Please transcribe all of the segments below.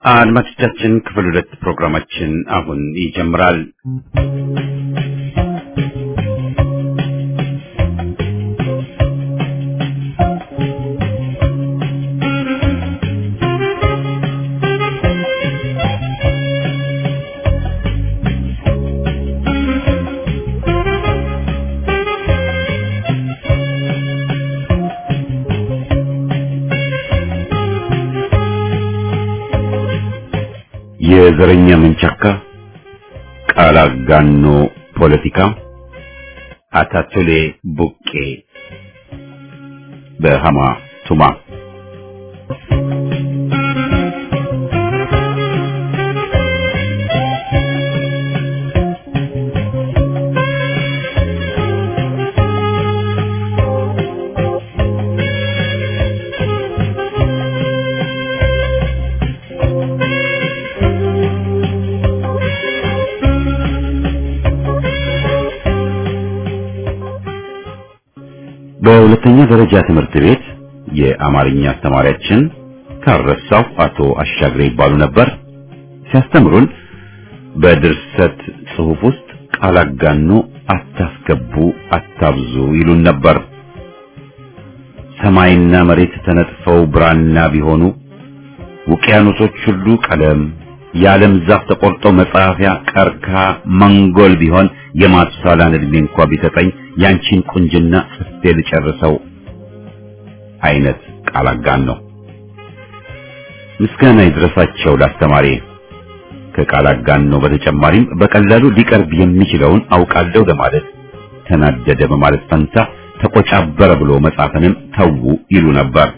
አድማጮቻችን ክፍል ሁለት ፕሮግራማችን አሁን ይጀምራል። የዘረኛ መንቻካ ቃል አጋኖ ፖለቲካ አታቱሌ ቡቄ በሃማ ቱማ በሁለተኛ ደረጃ ትምህርት ቤት የአማርኛ አስተማሪያችን ካረሳው አቶ አሻግሬ ይባሉ ነበር። ሲያስተምሩን በድርሰት ጽሑፍ ውስጥ ቃል አጋኖ አታስገቡ፣ አታብዙ ይሉን ነበር። ሰማይና መሬት ተነጥፈው ብራና ቢሆኑ ውቅያኖሶች ሁሉ ቀለም፣ የዓለም ዛፍ ተቆርጦ መጻፊያ ቀርካ መንጎል ቢሆን የማቱሳላን ዕድሜ እንኳ ቢሰጠኝ ያንቺን ቁንጅና ጽፌ ልጨርሰው አይነት ቃል አጋኖ። ምስጋና ይድረሳቸው ላስተማሪ። ከቃል አጋኖ በተጨማሪም በቀላሉ ሊቀርብ የሚችለውን አውቃለሁ ለማለት ተናደደ በማለት ፈንታ ተቆጫበረ ብሎ መጻፍንም ተዉ ይሉ ነበር።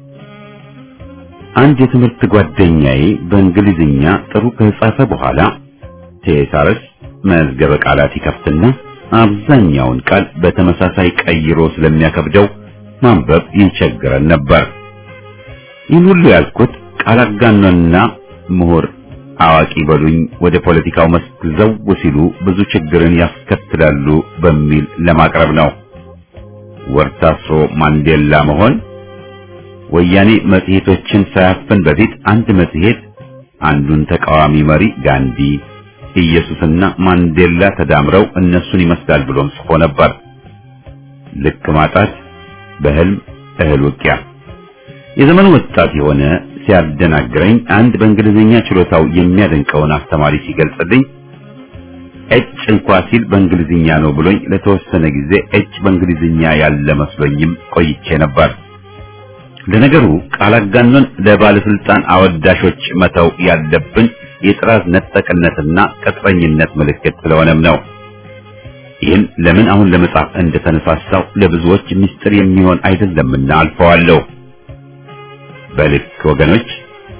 አንድ የትምህርት ጓደኛዬ በእንግሊዝኛ ጥሩ ከጻፈ በኋላ ቴሳረስ መዝገበ ቃላት ይከፍትና አብዛኛውን ቃል በተመሳሳይ ቀይሮ ስለሚያከብደው ማንበብ ይቸግረን ነበር። ይህን ሁሉ ያልኩት ቃል አጋኖና ምሁር አዋቂ በሉኝ ወደ ፖለቲካው መስክ ዘው ሲሉ ብዙ ችግርን ያስከትላሉ በሚል ለማቅረብ ነው። ወርታሶ ማንዴላ መሆን ወያኔ መጽሔቶችን ሳያፍን በፊት አንድ መጽሔት አንዱን ተቃዋሚ መሪ ጋንዲ ኢየሱስና ማንዴላ ተዳምረው እነሱን ይመስላል ብሎም ጽፎ ነበር። ልክ ማጣት በህልም እህል ውቂያ። የዘመኑ ወጣት የሆነ ሲያደናግረኝ አንድ በእንግሊዝኛ ችሎታው የሚያደንቀውን አስተማሪ ሲገልጽልኝ ኤች እንኳ ሲል በእንግሊዝኛ ነው ብሎኝ ለተወሰነ ጊዜ ኤች በእንግሊዝኛ ያለ መስሎኝም ቆይቼ ነበር። ለነገሩ ቃል አጋኖን ለባለስልጣን አወዳሾች መተው ያለብን የጥራዝ ነጠቅነትና ቅጥረኝነት ምልክት ስለሆነም ነው። ይህን ለምን አሁን ለመጻፍ እንደተነሳሳው ለብዙዎች ምስጢር የሚሆን አይደለምና አልፈዋለሁ። በልክ ወገኖች፣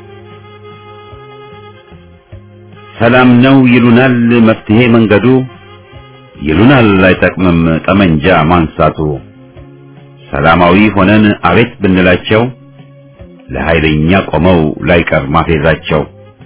ሰላም ነው ይሉናል መፍትሄ መንገዱ፣ ይሉናል አይጠቅምም ጠመንጃ ማንሳቱ። ሰላማዊ ሆነን አቤት ብንላቸው ለኃይለኛ ቆመው ላይቀር ማፌዛቸው።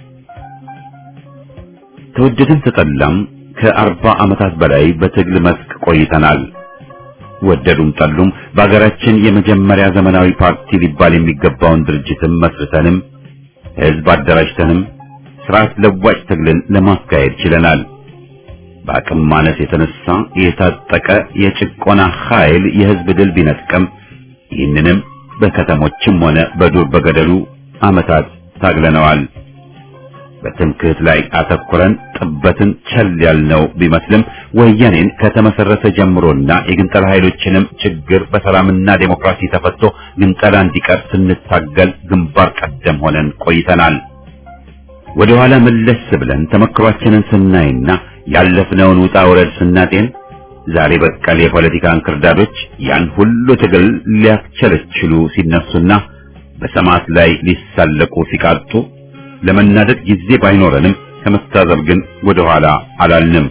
ተወደድን ተጠላም ከአርባ ዓመታት በላይ በትግል መስክ ቆይተናል። ወደዱም ጠሉም በአገራችን የመጀመሪያ ዘመናዊ ፓርቲ ሊባል የሚገባውን ድርጅትም መስርተንም ሕዝብ አደራጅተንም ስርዓት ለዋጭ ትግልን ለማካሄድ ችለናል። በአቅም ማነስ የተነሳ የታጠቀ የጭቆና ኃይል የሕዝብ ድል ቢነጥቀም ይህንንም በከተሞችም ሆነ በዱር በገደሉ ዓመታት ታግለነዋል። በትምክህት ላይ አተኩረን ጥበትን ቸል ያልነው ቢመስልም ወያኔን ከተመሰረተ ጀምሮና የግንጠላ ኃይሎችንም ችግር በሰላምና ዴሞክራሲ ተፈቶ ግንጠላ እንዲቀር ስንታገል ግንባር ቀደም ሆነን ቆይተናል። ወደ ኋላ መለስ ብለን ተመክሯችንን ስናይና ያለፍነውን ውጣ ውረድ ስናጤን ዛሬ በቀል የፖለቲካ እንክርዳዶች ያን ሁሉ ትግል ሊያስቸለችሉ ሲነሱና በሰማዕት ላይ ሊሳለቁ ሲቃጡ ለመናደድ ጊዜ ባይኖረንም ከመታዘብ ግን ወደ ኋላ አላልንም።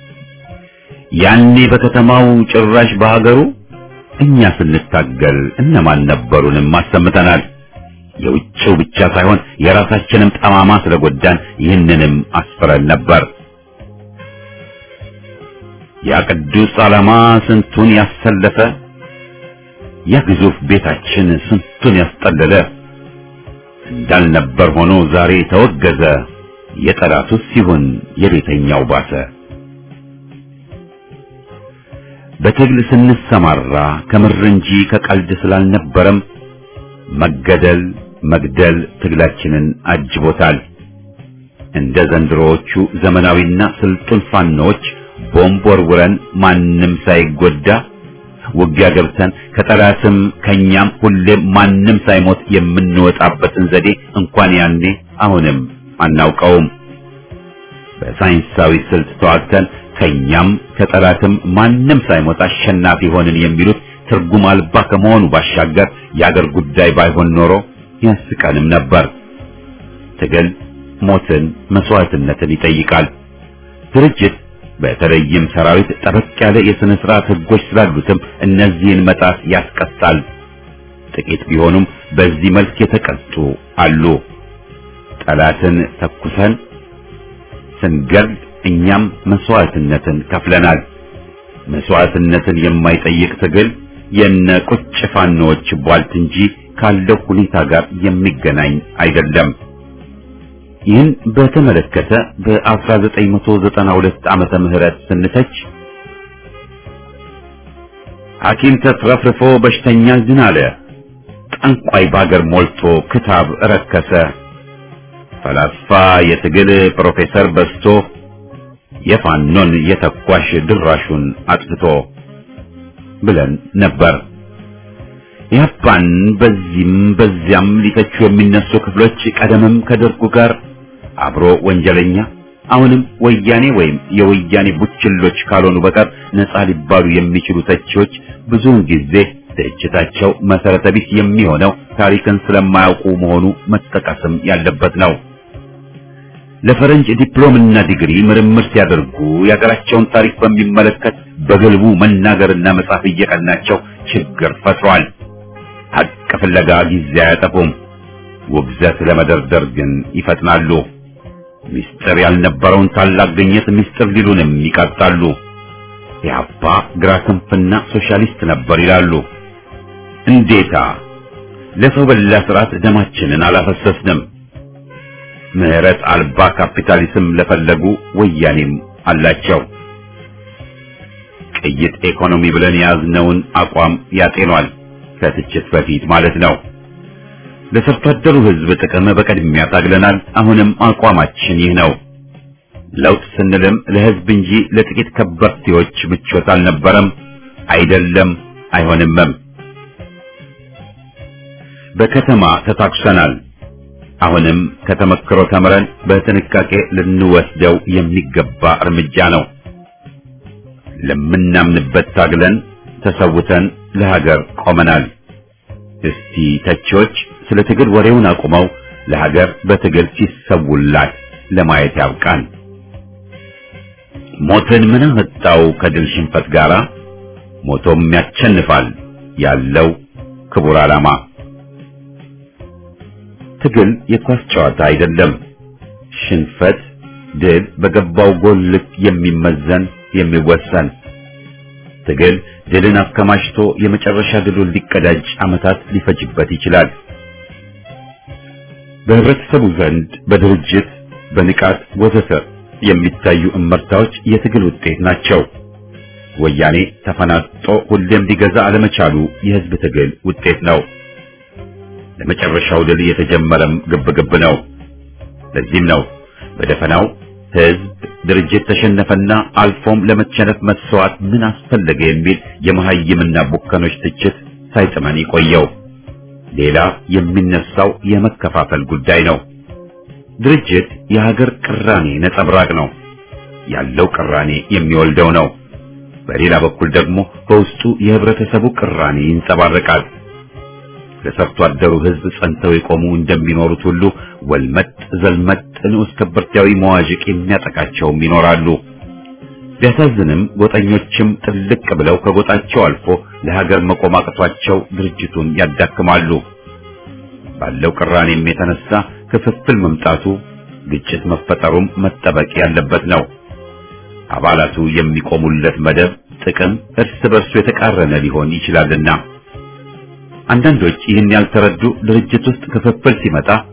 ያኔ በከተማው ጭራሽ በሀገሩ እኛ ስንታገል እነማን ነበሩንም አሰምተናል። የውጭው ብቻ ሳይሆን የራሳችንም ጠማማ ስለጎዳን ይህንንም አስፍረን ነበር። ያ ቅዱስ ዓላማ ስንቱን ያሰለፈ ያ ግዙፍ ቤታችን ስንቱን ያስጠለለ እንዳልነበር ሆኖ ዛሬ ተወገዘ። የጠላቱስ ሲሆን የቤተኛው ባሰ። በትግል ስንሰማራ ከምር እንጂ ከቀልድ ስላልነበረም መገደል መግደል ትግላችንን አጅቦታል። እንደ ዘንድሮዎቹ ዘመናዊና ስልጡን ፋኖች ቦምብ ወርውረን ማንም ሳይጎዳ ውጊያ ገብተን ከጠላትም ከኛም ሁሌም ማንም ሳይሞት የምንወጣበትን ዘዴ እንኳን ያኔ አሁንም አናውቀውም። በሳይንሳዊ ስልት ተዋግተን ከኛም ከጠላትም ማንም ሳይሞት አሸናፊ ሆንን የሚሉት ትርጉም አልባ ከመሆኑ ባሻገር የአገር ጉዳይ ባይሆን ኖሮ ያስቀንም ነበር። ትግል ሞትን፣ መስዋዕትነትን ይጠይቃል። ድርጅት በተለይም ሰራዊት ጠበቅ ያለ የሥነ ሥርዓት ሕጎች ስላሉትም እነዚህን መጣስ ያስቀጣል። ጥቂት ቢሆኑም በዚህ መልክ የተቀጡ አሉ። ጠላትን ተኩሰን ስንገድል እኛም መስዋዕትነትን ከፍለናል። መስዋዕትነትን የማይጠይቅ ትግል የነ ቁጭ ፋኖዎች ቧልት እንጂ ካለው ሁኔታ ጋር የሚገናኝ አይደለም። ይህን በተመለከተ በ1992 ዓመተ ምህረት ስንተች ሐኪም ተትረፍርፎ በሽተኛ ዝን አለ፣ ጠንቋይ ባገር ሞልቶ ክታብ ረከሰ፣ ፈላስፋ የትግል ፕሮፌሰር በዝቶ የፋኖን የተኳሽ ድራሹን አጥፍቶ ብለን ነበር። ያፓን በዚህም በዚያም ሊተቹ የሚነሱ ክፍሎች ቀደምም ከደርጉ ጋር አብሮ ወንጀለኛ አሁንም ወያኔ ወይም የወያኔ ቡችሎች ካልሆኑ በቀር ነፃ ሊባሉ የሚችሉ ተቺዎች ብዙውን ጊዜ ትችታቸው መሰረተ ቢስ የሚሆነው ታሪክን ስለማያውቁ መሆኑ መጠቀስም ያለበት ነው። ለፈረንጅ ዲፕሎምና ዲግሪ ምርምር ሲያደርጉ የሀገራቸውን ታሪክ በሚመለከት በግልቡ መናገርና መጻፍ እየቀናቸው ችግር ፈጥሯል። ሀቅ ፍለጋ ጊዜ አያጠፉም። ውግዘት ለመደርደር ግን ይፈጥናሉ። ምስጢር ያልነበረውን ታላቅ ግኝት ምስጢር ሊሉንም ይቀርጣሉ። ኢህአፓ ግራ ክንፍና ሶሻሊስት ነበር ይላሉ። እንዴታ! ለሰው በላ ስርዓት ደማችንን አላፈሰስንም። ምህረት አልባ ካፒታሊዝም ለፈለጉ ወያኔም አላቸው። ቅይጥ ኢኮኖሚ ብለን የያዝነውን አቋም ያጤኗል። ከትችት በፊት ማለት ነው። ለሰርቶ አደሩ ሕዝብ ጥቅም በቅድሚያ ታግለናል። አሁንም አቋማችን ይህ ነው። ለውጥ ስንልም ለሕዝብ እንጂ ለጥቂት ከበርቴዎች ምቾት አልነበረም፣ አይደለም፣ አይሆንምም። በከተማ ተታኩሰናል። አሁንም ከተመክሮ ተምረን በጥንቃቄ ልንወስደው የሚገባ እርምጃ ነው። ለምናምንበት ታግለን ተሰውተን ለሀገር ቆመናል። እስቲ ተቺዎች ስለ ትግል ወሬውን አቁመው ለሀገር በትግል ሲሰውላት ለማየት ያብቃን። ሞትን ምን አመጣው ከድል ሽንፈት ጋራ? ሞቶም ያቸንፋል ያለው ክቡር ዓላማ። ትግል የኳስ ጨዋታ አይደለም። ሽንፈት፣ ድል በገባው ጎል ልክ የሚመዘን የሚወሰን ትግል ድልን አከማችቶ የመጨረሻ ድሉን ሊቀዳጅ ዓመታት ሊፈጅበት ይችላል። በህብረተሰቡ ዘንድ በድርጅት በንቃት ወዘተ የሚታዩ እመርታዎች የትግል ውጤት ናቸው። ወያኔ ተፈናጦ ሁሌም ሊገዛ አለመቻሉ የህዝብ ትግል ውጤት ነው። ለመጨረሻው ድል የተጀመረም ግብግብ ነው። ለዚህም ነው በደፈናው ህዝብ ድርጅት ተሸነፈና አልፎም ለመቸነፍ መስዋዕት ምን አስፈለገ የሚል የመሐይምና ቡከኖች ትችት ሳይጥመን የቆየው። ሌላ የሚነሳው የመከፋፈል ጉዳይ ነው። ድርጅት የሀገር ቅራኔ ነጸብራቅ ነው። ያለው ቅራኔ የሚወልደው ነው። በሌላ በኩል ደግሞ በውስጡ የህብረተሰቡ ቅራኔ ይንጸባረቃል። ለሰርቶ አደሩ ህዝብ ጸንተው የቆሙ እንደሚኖሩት ሁሉ ወልመጥ ዘልመጥ ንዑስ ከበርቴያዊ መዋዥቅ የሚያጠቃቸውም ይኖራሉ። ቢያሳዝንም ጎጠኞችም ጥልቅ ብለው ከጎጣቸው አልፎ ለሀገር መቆም አቅቷቸው ድርጅቱን ያዳክማሉ። ባለው ቅራኔም የተነሳ ክፍፍል መምጣቱ፣ ግጭት መፈጠሩም መጠበቅ ያለበት ነው። አባላቱ የሚቆሙለት መደብ ጥቅም እርስ በርሱ የተቃረነ ሊሆን ይችላልና አንዳንዶች ይህን ያልተረዱ ድርጅት ውስጥ ክፍፍል ሲመጣ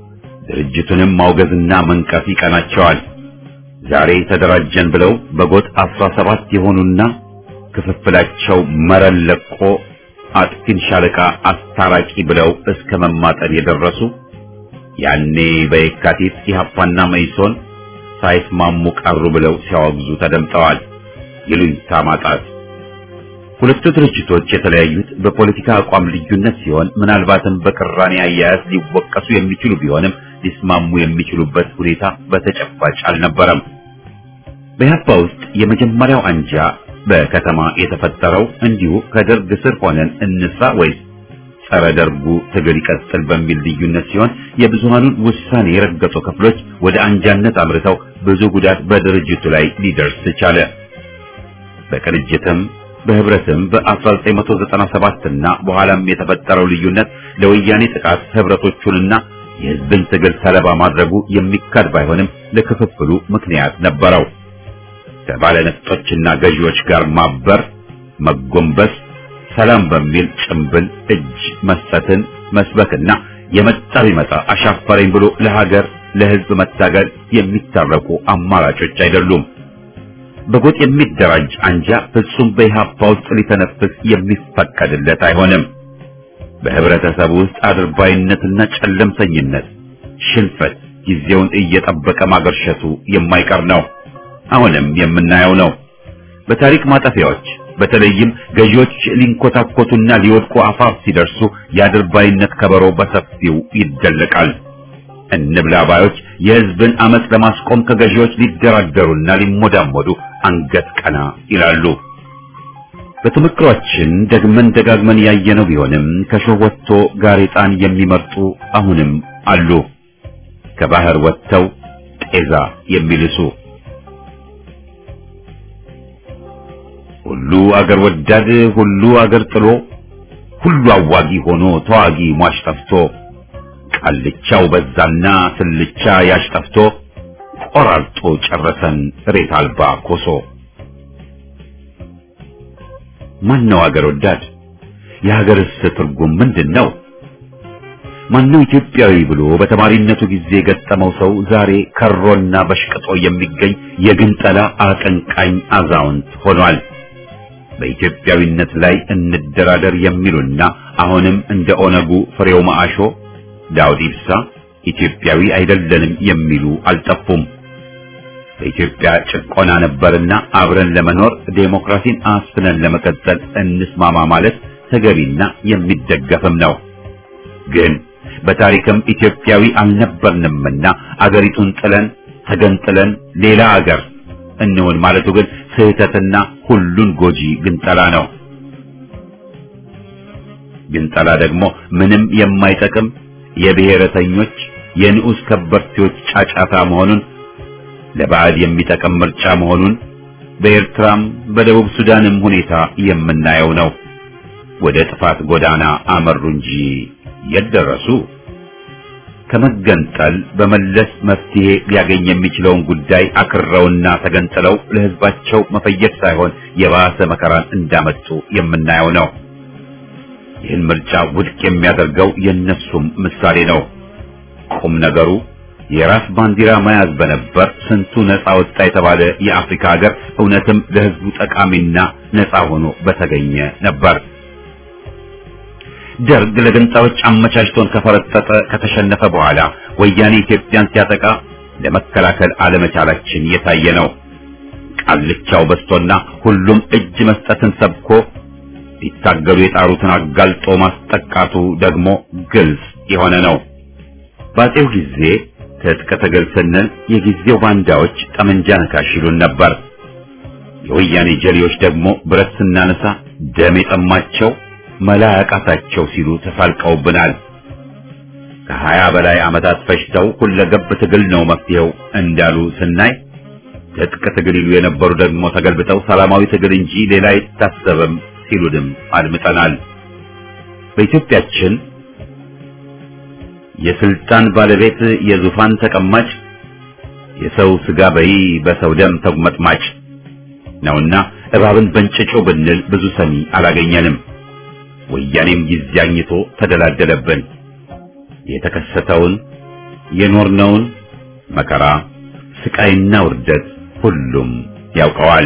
ድርጅቱንም ማውገዝና መንቀፍ ይቀናቸዋል። ዛሬ ተደራጀን ብለው በጎጥ አስራ ሰባት የሆኑና ክፍፍላቸው መረን ለቆ አጥፊን ሻለቃ አስታራቂ ብለው እስከ መማጠን የደረሱ ያኔ በየካቲት ኢህአፓና መኢሶን ሳይስማሙ ቀሩ ብለው ሲያወግዙ ተደምጠዋል። ይሉኝታ ማጣት ሁለቱ ድርጅቶች የተለያዩት በፖለቲካ አቋም ልዩነት ሲሆን ምናልባትም በቅራኔ አያያዝ ሊወቀሱ የሚችሉ ቢሆንም ሊስማሙ የሚችሉበት ሁኔታ በተጨባጭ አልነበረም። በኢህአፓ ውስጥ የመጀመሪያው አንጃ በከተማ የተፈጠረው እንዲሁ ከደርግ ስር ሆነን እንስራ ወይስ ጸረ ደርጉ ትግል ይቀጥል በሚል ልዩነት ሲሆን የብዙሃኑን ውሳኔ የረገጡ ክፍሎች ወደ አንጃነት አምርተው ብዙ ጉዳት በድርጅቱ ላይ ሊደርስ ቻለ። በቅንጅትም በህብረትም በ1997 እና በኋላም የተፈጠረው ልዩነት ለወያኔ ጥቃት ህብረቶቹንና የህዝብን ትግል ሰለባ ማድረጉ የሚካድ ባይሆንም ለክፍፍሉ ምክንያት ነበረው። ከባለነፍጦችና ገዢዎች ጋር ማበር፣ መጎንበስ፣ ሰላም በሚል ጭምብል እጅ መስጠትን መስበክና የመጣ ቢመጣ አሻፈረኝ ብሎ ለሀገር ለህዝብ መታገል የሚታረቁ አማራጮች አይደሉም። በጎጥ የሚደራጅ አንጃ ፍጹም በኢህአፓ ውስጥ ሊተነፍስ የሚፈቀድለት አይሆንም። በህብረተሰቡ ውስጥ አድርባይነትና ጨለምተኝነት፣ ሽንፈት ጊዜውን እየጠበቀ ማገርሸቱ የማይቀር ነው። አሁንም የምናየው ነው። በታሪክ ማጠፊያዎች በተለይም ገዢዎች ሊንኮታኮቱና ሊወድቁ አፋፍ ሲደርሱ የአድርባይነት ከበሮ በሰፊው ይደለቃል። እንብላ ባዮች የህዝብን አመፅ ለማስቆም ከገዢዎች ሊደራደሩና ሊሞዳሞዱ አንገት ቀና ይላሉ። በተመክሯችን ደግመን ደጋግመን ያየነው ቢሆንም ከሾህ ወጥቶ ጋሬጣን የሚመርጡ አሁንም አሉ። ከባህር ወጥተው ጤዛ የሚልሱ ሁሉ አገር ወዳድ ሁሉ አገር ጥሎ ሁሉ አዋጊ ሆኖ ተዋጊ ሟች ጠፍቶ ቃልቻው በዛና ስልቻ ያሽ ጠፍቶ ቆራርጦ ጨረሰን ሬት አልባ ኮሶ። ማን ነው አገር ወዳድ? የሀገርስ ትርጉም ምንድን ነው? ማነው ኢትዮጵያዊ ብሎ በተማሪነቱ ጊዜ የገጠመው ሰው ዛሬ ከሮና በሽቅጦ የሚገኝ የግንጠላ አቀንቃኝ አዛውንት ሆኗል። በኢትዮጵያዊነት ላይ እንደራደር የሚሉና አሁንም እንደ ኦነጉ ፍሬው ማአሾ ዳውድ ኢብሳ ኢትዮጵያዊ አይደለንም የሚሉ አልጠፉም። በኢትዮጵያ ጭቆና ነበርና አብረን ለመኖር ዴሞክራሲን አስፍነን ለመቀጠል እንስማማ ማለት ተገቢና የሚደገፍም ነው። ግን በታሪክም ኢትዮጵያዊ አልነበርንምና አገሪቱን ጥለን ተገንጥለን ሌላ አገር እንሆን ማለቱ ግን ስህተትና ሁሉን ጎጂ ግንጠላ ነው። ግንጠላ ደግሞ ምንም የማይጠቅም የብሔረተኞች የንዑስ ከበርቴዎች ጫጫታ መሆኑን ለባዕድ የሚጠቅም ምርጫ መሆኑን በኤርትራም በደቡብ ሱዳንም ሁኔታ የምናየው ነው። ወደ ጥፋት ጎዳና አመሩ እንጂ የት ደረሱ? ከመገንጠል በመለስ መፍትሄ ሊያገኝ የሚችለውን ጉዳይ አክረውና ተገንጥለው ለሕዝባቸው መፈየድ ሳይሆን የባሰ መከራን እንዳመጡ የምናየው ነው። ይህን ምርጫ ውድቅ የሚያደርገው የእነሱም ምሳሌ ነው። ቁም ነገሩ የራስ ባንዲራ መያዝ በነበር ስንቱ ነፃ ወጣ የተባለ የአፍሪካ ሀገር እውነትም ለሕዝቡ ጠቃሚና ነፃ ሆኖ በተገኘ ነበር። ደርግ ለገንጣዮች አመቻችቶን ከፈረጠጠ ከተሸነፈ በኋላ ወያኔ ኢትዮጵያን ሲያጠቃ ለመከላከል አለመቻላችን የታየ ነው። ቃልቻው በስቶና ሁሉም እጅ መስጠትን ሰብኮ ሊታገሉ የጣሩትን አጋልጦ ማስጠቃቱ ደግሞ ግልጽ የሆነ ነው። ባጼው ጊዜ ትጥቅ ትግል ስንል የጊዜው ባንዳዎች ጠመንጃ ነካሽ ይሉን ነበር። የወያኔ ጀሌዎች ደግሞ ብረት ስናነሳ ደም የጠማቸው መላ ያቃታቸው ሲሉ ተሳልቀውብናል። ከሀያ በላይ ዓመታት ፈጅተው ሁለገብ ትግል ነው መፍትሄው እንዳሉ ስናይ ትጥቅ ትግል ይሉ የነበሩ ደግሞ ተገልብጠው ሰላማዊ ትግል እንጂ ሌላ አይታሰብም ሲሉንም አድምጠናል። በኢትዮጵያችን የስልጣን ባለቤት የዙፋን ተቀማጭ የሰው ስጋ በይ በሰው ደም ተጉመጥማጭ ነውና እባብን በእንጭጮ ብንል ብዙ ሰሚ አላገኘንም። ወያኔም ጊዜ አግኝቶ ተደላደለብን። የተከሰተውን የኖርነውን መከራ ስቃይና ውርደት ሁሉም ያውቀዋል።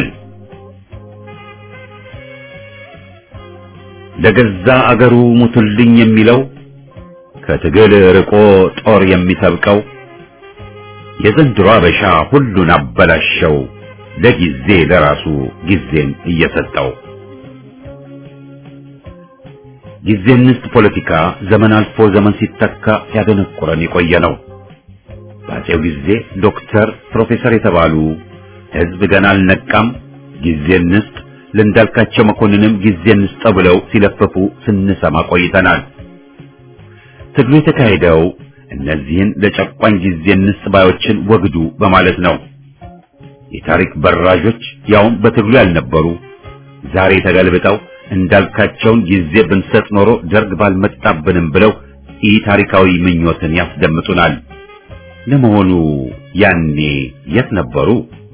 ለገዛ አገሩ ሙቱልኝ የሚለው ከትግል ርቆ ጦር የሚሰብቀው የዘንድሮ አበሻ ሁሉን አበላሸው ለጊዜ ለራሱ ጊዜን እየሰጠው ጊዜ እንስት ፖለቲካ ዘመን አልፎ ዘመን ሲተካ ሲያደነቁረን የቆየ ነው። በአፄው ጊዜ ዶክተር፣ ፕሮፌሰር የተባሉ ህዝብ ገና አልነቃም ጊዜ እንስጥ፣ ለእንዳልካቸው መኮንንም ጊዜ እንስጠው ብለው ሲለፍፉ ስንሰማ ቆይተናል። ትግሉ የተካሄደው እነዚህን ለጨቋኝ ጊዜ እንስጥ ባዮችን ወግዱ በማለት ነው። የታሪክ በራዦች ያውም በትግሉ ያልነበሩ ዛሬ ተገልብጠው እንዳልካቸውን ጊዜ ብንሰጥ ኖሮ ደርግ ባልመጣብንም ብለው ኢ ታሪካዊ ምኞትን ያስደምጡናል። ለመሆኑ ያኔ የት ነበሩ?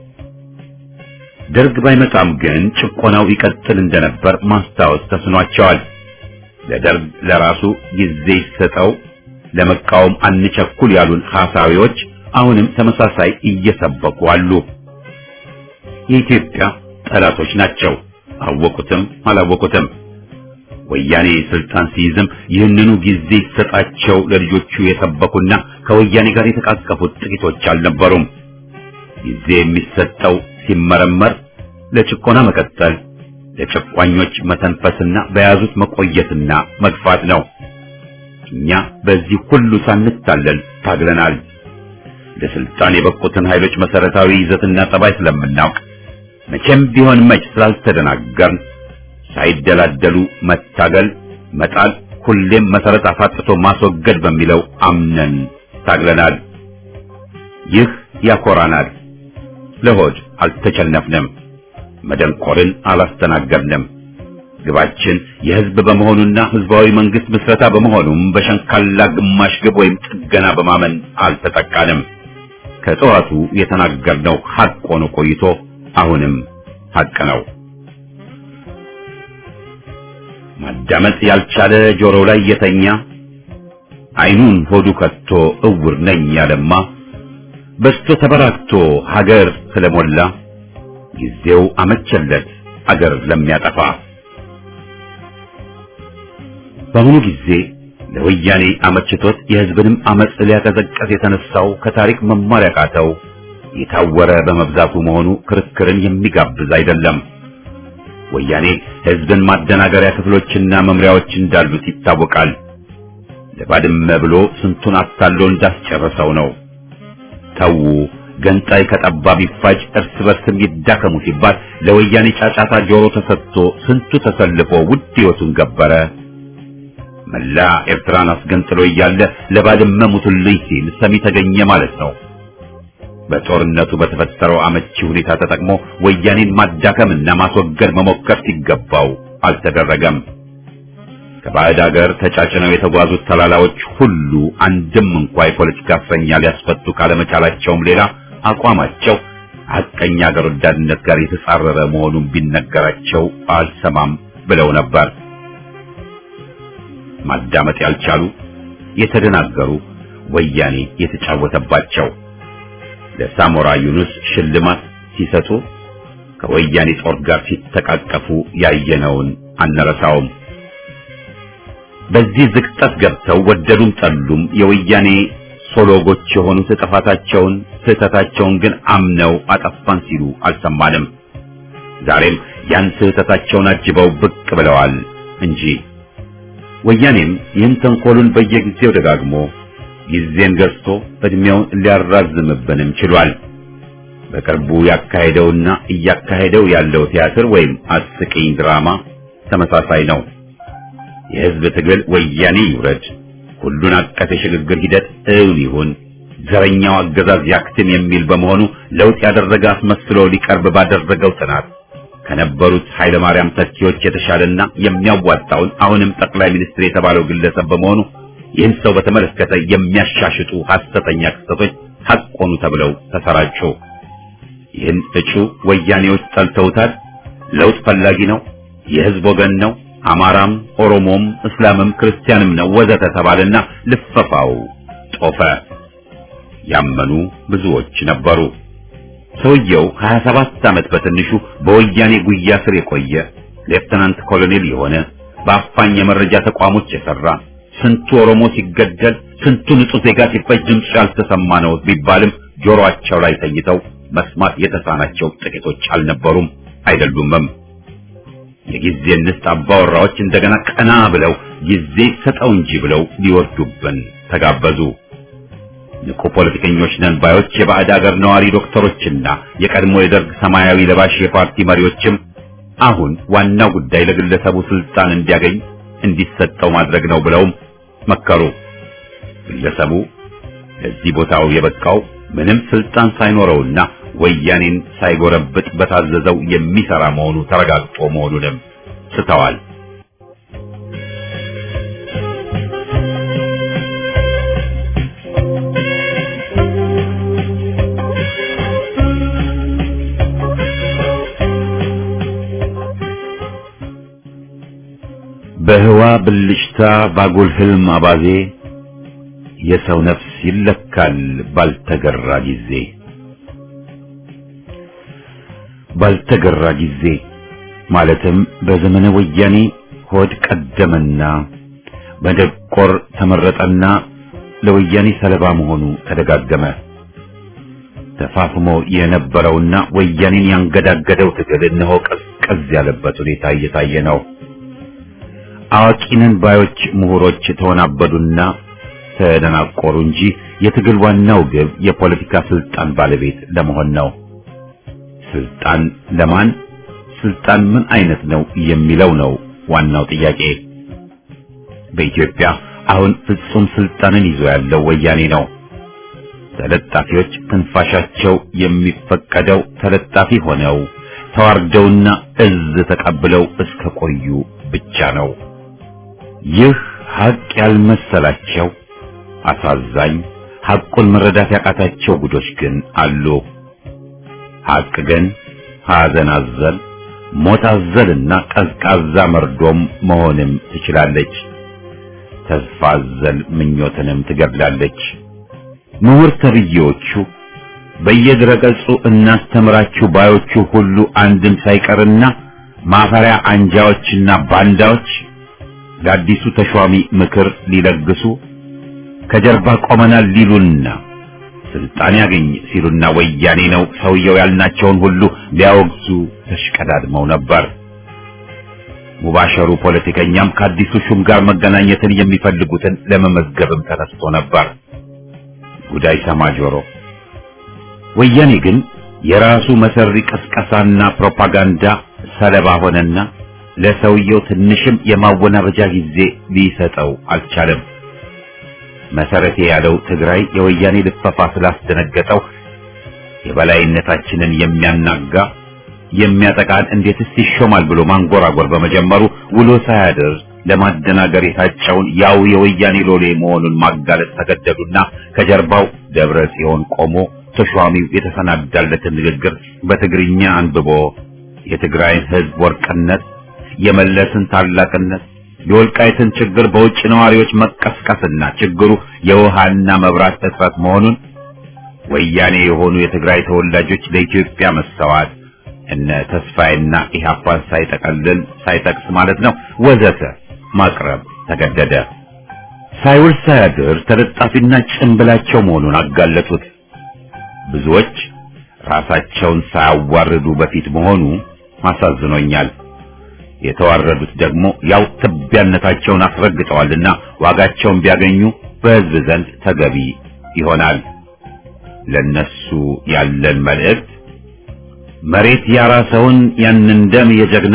ደርግ ባይመጣም ግን ጭቆናው ይቀጥል እንደነበር ማስታወስ ተስኗቸዋል። ለደርግ ለራሱ ጊዜ ይሰጠው ለመቃወም አንቸኩል ያሉን ሐሳዊዎች አሁንም ተመሳሳይ እየሰበኩ አሉ። የኢትዮጵያ ጠላቶች ናቸው። አወቁትም አላወቁትም። ወያኔ ስልጣን ሲይዝም ይህንኑ ጊዜ ይሰጣቸው ለልጆቹ የሰበኩና ከወያኔ ጋር የተቃቀፉት ጥቂቶች አልነበሩም። ጊዜ የሚሰጠው ሲመረመር ለጭቆና መቀጠል፣ ለጨቋኞች መተንፈስና በያዙት መቆየትና መግፋት ነው። እኛ በዚህ ሁሉ ሳንታለል ታግለናል። ለስልጣን የበቁትን ኃይሎች መሰረታዊ ይዘትና ጠባይ ስለምናውቅ መቼም ቢሆን መች ስላልተደናገርን ሳይደላደሉ መታገል፣ መጣል፣ ሁሌም መሰረት አፋጥቶ ማስወገድ በሚለው አምነን ታግለናል። ይህ ያኮራናል። ለሆድ አልተቸነፍንም፣ መደንቆርን አላስተናገድንም። ግባችን የህዝብ በመሆኑና ህዝባዊ መንግስት ምስረታ በመሆኑም በሸንካላ ግማሽ ግብ ወይም ጥገና በማመን አልተጠቃንም። ከጠዋቱ የተናገርነው ሐቅ ሆኖ ቆይቶ አሁንም ሐቅ ነው። ማዳመጥ ያልቻለ ጆሮ ላይ የተኛ አይኑን ሆዱ ከቶ እውር ነኝ ያለማ በስቶ ተበራክቶ ሀገር ስለሞላ ጊዜው አመቸለት አገር ለሚያጠፋ በአሁኑ ጊዜ ለወያኔ አመችቶት የህዝብንም አመጽ ሊያቀዘቀዝ የተነሳው ከታሪክ መማር ያቃተው የታወረ በመብዛቱ መሆኑ ክርክርን የሚጋብዝ አይደለም። ወያኔ ህዝብን ማደናገሪያ ክፍሎችና መምሪያዎች እንዳሉት ይታወቃል። ለባድመ ብሎ ስንቱን አታሎ እንዳስጨረሰው ነው። ተዉ ገንጣይ ከጠባብ ይፋጅ እርስ በርስም ይዳከሙ ሲባል ለወያኔ ጫጫታ ጆሮ ተሰጥቶ ስንቱ ተሰልፎ ውድ ህይወቱን ገበረ። መላ ኤርትራን አስገንጥሎ እያለ ለባድመ ሙቱልኝ ሲል ሰሚ ተገኘ ማለት ነው። በጦርነቱ በተፈጠረው አመቺ ሁኔታ ተጠቅሞ ወያኔን ማዳከምና ማስወገድ መሞከር ሲገባው አልተደረገም። ከባዕድ ሀገር ተጫጭነው የተጓዙት ተላላዎች ሁሉ አንድም እንኳ የፖለቲካ እስረኛ ሊያስፈቱ ካለመቻላቸውም ሌላ አቋማቸው ሐቀኛ ሀገር ወዳድነት ጋር የተጻረረ መሆኑን ቢነገራቸው አልሰማም ብለው ነበር። ማዳመጥ ያልቻሉ የተደናገሩ ወያኔ የተጫወተባቸው ለሳሞራ ዩኑስ ሽልማት ሲሰጡ ከወያኔ ጦር ጋር ሲተቃቀፉ ያየነውን አንረሳውም። በዚህ ዝቅጠት ገብተው ወደዱም ጠሉም የወያኔ ሶሎጎች የሆኑት ጥፋታቸውን ስህተታቸውን ግን አምነው አጠፋን ሲሉ አልሰማንም። ዛሬም ያን ስህተታቸውን አጅበው ብቅ ብለዋል እንጂ ወያኔም ይህን ተንኮሉን በየጊዜው ደጋግሞ ጊዜን ገዝቶ እድሜውን ሊያራዝምብንም ችሏል። በቅርቡ ያካሄደውና እያካሄደው ያለው ቲያትር ወይም አስቂኝ ድራማ ተመሳሳይ ነው። የህዝብ ትግል ወያኔ ይውረድ፣ ሁሉን አቀፍ የሽግግር ሂደት እውን ይሁን፣ ዘረኛው አገዛዝ ያክትም የሚል በመሆኑ ለውጥ ያደረገ አስመስሎ ሊቀርብ ባደረገው ጥናት ከነበሩት ኃይለ ማርያም ተኪዎች የተሻለና የሚያዋጣውን አሁንም ጠቅላይ ሚኒስትር የተባለው ግለሰብ በመሆኑ ይህን ሰው በተመለከተ የሚያሻሽጡ ሐሰተኛ ክስተቶች ሐቅ ሆኑ ተብለው ተሰራጩ። ይህን እጩ ወያኔዎች ጠልተውታል። ለውጥ ፈላጊ ነው፣ የህዝብ ወገን ነው፣ አማራም፣ ኦሮሞም፣ እስላምም ክርስቲያንም ነው ወዘተ ተባለና ልፈፋው ጦፈ። ያመኑ ብዙዎች ነበሩ። ሰውየው 27 ዓመት በትንሹ በወያኔ ጉያ ስር የቆየ ሌፍተናንት ኮሎኔል የሆነ በአፋኝ የመረጃ ተቋሞች የሰራ ስንቱ ኦሮሞ ሲገደል ስንቱ ንጹህ ዜጋ ሲፈጅ ድምፁ ያልተሰማ ነው ቢባልም ጆሮአቸው ላይ ተኝተው መስማት የተሳናቸው ጥቂቶች አልነበሩም አይደሉምም። የጊዜ ንስት አባወራዎች እንደገና ቀና ብለው ጊዜ ሰጠው እንጂ ብለው ሊወርዱብን ተጋበዙ። ንቁ ፖለቲከኞች ነን ባዮች የባዕድ አገር ነዋሪ ዶክተሮችና የቀድሞ የደርግ ሰማያዊ ለባሽ የፓርቲ መሪዎችም አሁን ዋናው ጉዳይ ለግለሰቡ ስልጣን እንዲያገኝ እንዲሰጠው ማድረግ ነው ብለውም መከሩ። ግለሰቡ ለዚህ ቦታው የበቃው ምንም ስልጣን ሳይኖረውና ወያኔን ሳይጎረብጥ በታዘዘው የሚሰራ መሆኑ ተረጋግጦ መሆኑንም ስተዋል። በህዋ ብልጭታ ባጉል ህልም አባዜ የሰው ነፍስ ይለካል ባልተገራ ጊዜ ባልተገራ ጊዜ ማለትም በዘመነ ወያኔ ሆድ ቀደመና በደቆር ተመረጠና ለወያኔ ሰለባ መሆኑ ተደጋገመ። ተፋፍሞ የነበረውና ወያኔን ያንገዳገደው ትግል እነሆ ቀዝቀዝ ያለበት ሁኔታ እየታየ ነው። አዋቂነን ባዮች ምሁሮች ተወናበዱና ተደናቆሩ እንጂ የትግል ዋናው ግብ የፖለቲካ ስልጣን ባለቤት ለመሆን ነው። ስልጣን ለማን፣ ስልጣን ምን አይነት ነው የሚለው ነው ዋናው ጥያቄ። በኢትዮጵያ አሁን ፍጹም ስልጣንን ይዞ ያለው ወያኔ ነው። ተለጣፊዎች ትንፋሻቸው የሚፈቀደው ተለጣፊ ሆነው ተዋርደውና እዝ ተቀብለው እስከ ቆዩ ብቻ ነው። ይህ ሀቅ ያልመሰላቸው አሳዛኝ ሐቁን መረዳት ያቃታቸው ጉዶች ግን አሉ። ሐቅ ግን ሐዘን አዘል፣ ሞት አዘልና ቀዝቃዛ መርዶም መሆንም ትችላለች። ተስፋ አዘል ምኞትንም ትገድላለች። ምሁር ተብዬዎቹ በየድረገጹ እናስተምራችሁ ባዮቹ ሁሉ አንድም ሳይቀርና ማፈሪያ አንጃዎችና ባንዳዎች ለአዲሱ ተሿሚ ምክር ሊለግሱ ከጀርባ ቆመናል ሊሉና ስልጣን ያገኝ ሲሉና ወያኔ ነው ሰውየው ያልናቸውን ሁሉ ሊያወግዙ ተሽቀዳድመው ነበር። ሙባሸሩ ፖለቲከኛም ከአዲሱ ሹም ጋር መገናኘትን የሚፈልጉትን ለመመዝገብም ተነስቶ ነበር። ጉዳይ ሰማ ጆሮ። ወያኔ ግን የራሱ መሰሪ ቅስቀሳና ፕሮፓጋንዳ ሰለባ ሆነና ለሰውየው ትንሽም የማወናበጃ ጊዜ ሊሰጠው አልቻለም። መሰረቴ ያለው ትግራይ የወያኔ ልፈፋ ስላስደነገጠው የበላይነታችንን የሚያናጋ የሚያጠቃን እንዴትስ ይሾማል ብሎ ማንጎራጎር በመጀመሩ ውሎ ሳያድር ለማደናገር የታጨውን ያው የወያኔ ሎሌ መሆኑን ማጋለጥ ተገደዱና ከጀርባው ደብረ ጽዮን ቆሞ ተሿሚው የተሰናዳለትን ንግግር በትግርኛ አንብቦ የትግራይን ሕዝብ ወርቅነት፣ የመለስን ታላቅነት፣ የወልቃይትን ችግር በውጭ ነዋሪዎች መቀስቀስና ችግሩ የውሃና መብራት እጥረት መሆኑን ወያኔ የሆኑ የትግራይ ተወላጆች ለኢትዮጵያ መሰዋት እነ ተስፋዬና ኢህአፓን ሳይጠቀልል ሳይጠቅስ ማለት ነው ወዘተ ማቅረብ ተገደደ። ሳይውል ሳያድር ተለጣፊና ጭንብላቸው መሆኑን አጋለጡት። ብዙዎች ራሳቸውን ሳያዋርዱ በፊት መሆኑ አሳዝኖኛል። የተዋረዱት ደግሞ ያው ትቢያነታቸውን አስረግጠዋልና ዋጋቸውን ቢያገኙ በሕዝብ ዘንድ ተገቢ ይሆናል። ለነሱ ያለን መልእክት መሬት ያራሰውን ያንን ደም የጀግና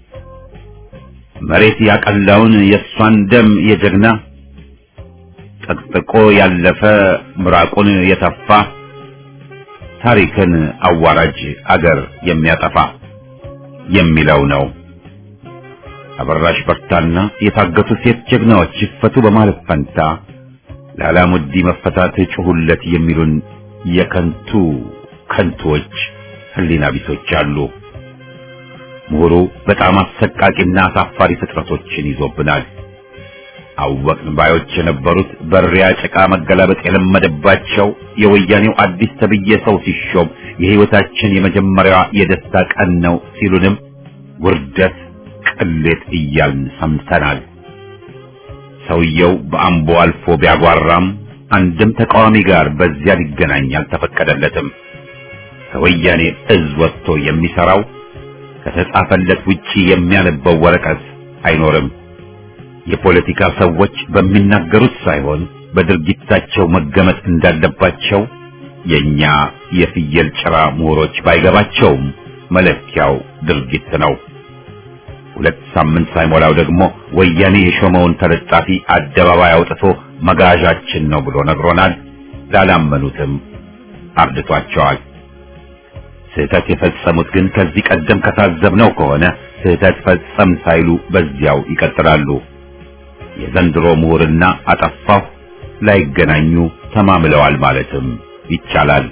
መሬት ያቀላውን የእሷን ደም የጀግና ጠቅጥቆ ያለፈ ምራቁን የተፋ ታሪክን አዋራጅ አገር የሚያጠፋ የሚለው ነው። አበራሽ በርታና የታገቱ ሴት ጀግናዎች ይፈቱ በማለት ፈንታ ለአላሙዲ መፈታት ጩሁለት የሚሉን የከንቱ ከንቶች ህሊና ቢሶች አሉ። ምሁሩ በጣም አሰቃቂና አሳፋሪ ፍጥረቶችን ይዞብናል። አወቅን ባዮች የነበሩት በሪያ ጭቃ መገላበጥ የለመደባቸው የወያኔው አዲስ ተብዬ ሰው ሲሾም የሕይወታችን የመጀመሪያዋ የደስታ ቀን ነው ሲሉንም ውርደት፣ ቅሌት እያልን ሰምተናል። ሰውየው በአምቦ አልፎ ቢያጓራም አንድም ተቃዋሚ ጋር በዚያ ሊገናኝ አልተፈቀደለትም። ከወያኔ እዝ ወጥቶ የሚሰራው ከተጻፈለት ውጪ የሚያነበው ወረቀት አይኖርም። የፖለቲካ ሰዎች በሚናገሩት ሳይሆን በድርጊታቸው መገመት እንዳለባቸው የኛ የፍየል ጭራ ምሁሮች ባይገባቸውም መለኪያው ድርጊት ነው። ሁለት ሳምንት ሳይሞላው ደግሞ ወያኔ የሾመውን ተለጣፊ አደባባይ አውጥቶ መጋዣችን ነው ብሎ ነግሮናል። ላላመኑትም አርድቷቸዋል። ስህተት የፈጸሙት ግን ከዚህ ቀደም ከታዘብነው ከሆነ ስህተት ፈጸም ሳይሉ በዚያው ይቀጥላሉ። የዘንድሮ ምሁርና አጠፋሁ ላይገናኙ ተማምለዋል ማለትም ይቻላል።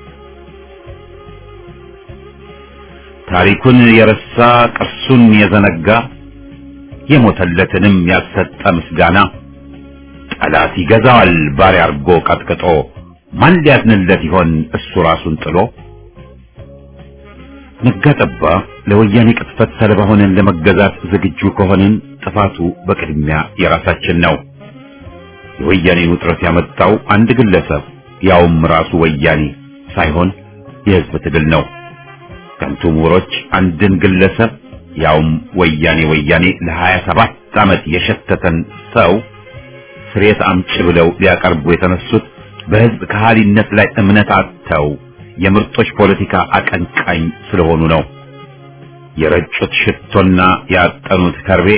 ታሪኩን የረሳ ቅርሱን የዘነጋ የሞተለትንም ያልሰጠ ምስጋና ጠላት ይገዛዋል ባሪያ አርጎ ቀጥቅጦ ማን ሊያዝንለት ይሆን እሱ ራሱን ጥሎ? ነጋጠባ ለወያኔ ቅጥፈት ሰለባ ሆነን ለመገዛት ዝግጁ ከሆንን ጥፋቱ በቅድሚያ የራሳችን ነው። የወያኔን ውጥረት ያመጣው አንድ ግለሰብ ያውም ራሱ ወያኔ ሳይሆን የሕዝብ ትግል ነው። ከንቱ ምሁሮች አንድን ግለሰብ ያውም ወያኔ ወያኔ ለሀያ ሰባት ዓመት የሸተተን ሰው ስሬት አምጪ ብለው ሊያቀርቡ የተነሱት በሕዝብ ከሃሊነት ላይ እምነት አጥተው የምርጦች ፖለቲካ አቀንቃኝ ስለሆኑ ነው። የረጩት ሽቶና ያጠኑት ከርቤ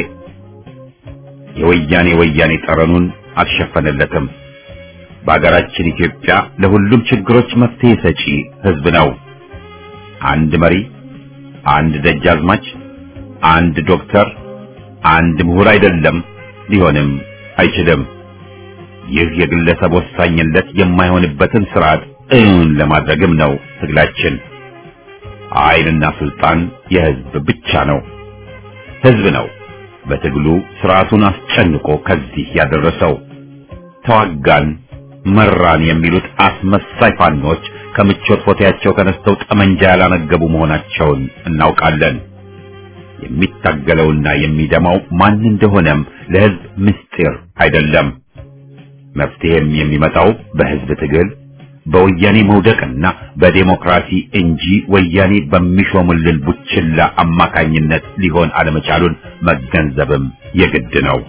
የወያኔ ወያኔ ጠረኑን አልሸፈነለትም። በአገራችን ኢትዮጵያ ለሁሉም ችግሮች መፍትሄ ሰጪ ሕዝብ ነው። አንድ መሪ፣ አንድ ደጃዝማች፣ አንድ ዶክተር፣ አንድ ምሁር አይደለም፣ ሊሆንም አይችልም። ይህ የግለሰብ ወሳኝነት የማይሆንበትን ስርዓት እውን ለማድረግም ነው ትግላችን። ኃይልና ስልጣን የሕዝብ ብቻ ነው። ሕዝብ ነው በትግሉ ስርዓቱን አስጨንቆ ከዚህ ያደረሰው። ተዋጋን መራን የሚሉት አስመሳይ ፋኖች ከምቾት ፎቴያቸው ተነስተው ጠመንጃ ያላነገቡ መሆናቸውን እናውቃለን። የሚታገለውና የሚደማው ማን እንደሆነም ለሕዝብ ምስጢር አይደለም። መፍትሄም የሚመጣው በሕዝብ ትግል በወያኔ መውደቅና በዴሞክራሲ እንጂ ወያኔ በሚሾምልን ቡችላ አማካኝነት ሊሆን አለመቻሉን መገንዘብም የግድ ነው።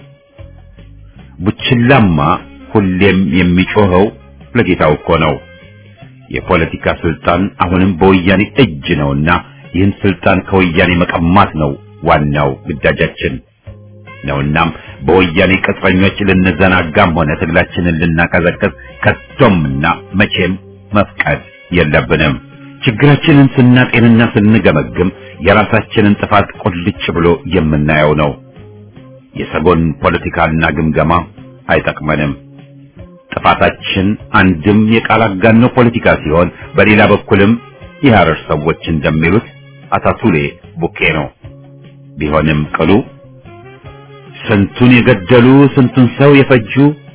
ቡችላማ ሁሌም የሚጮኸው ለጌታው እኮ ነው። የፖለቲካ ስልጣን አሁንም በወያኔ እጅ ነውና ይህን ስልጣን ከወያኔ መቀማት ነው ዋናው ግዳጃችን ነውናም በወያኔ ቅጥረኞች ልንዘናጋም ሆነ ትግላችንን ልናቀዘቅዝ ከቶምና መቼም መፍቀድ የለብንም። ችግራችንን ስናጤንና ስንገመግም የራሳችንን ጥፋት ቁልጭ ብሎ የምናየው ነው። የሰጎን ፖለቲካና ግምገማ አይጠቅመንም። ጥፋታችን አንድም የቃል አጋኖ ፖለቲካ ሲሆን፣ በሌላ በኩልም የሐረር ሰዎች እንደሚሉት አታቱሌ ቡኬ ነው። ቢሆንም ቅሉ ስንቱን የገደሉ ስንቱን ሰው የፈጁ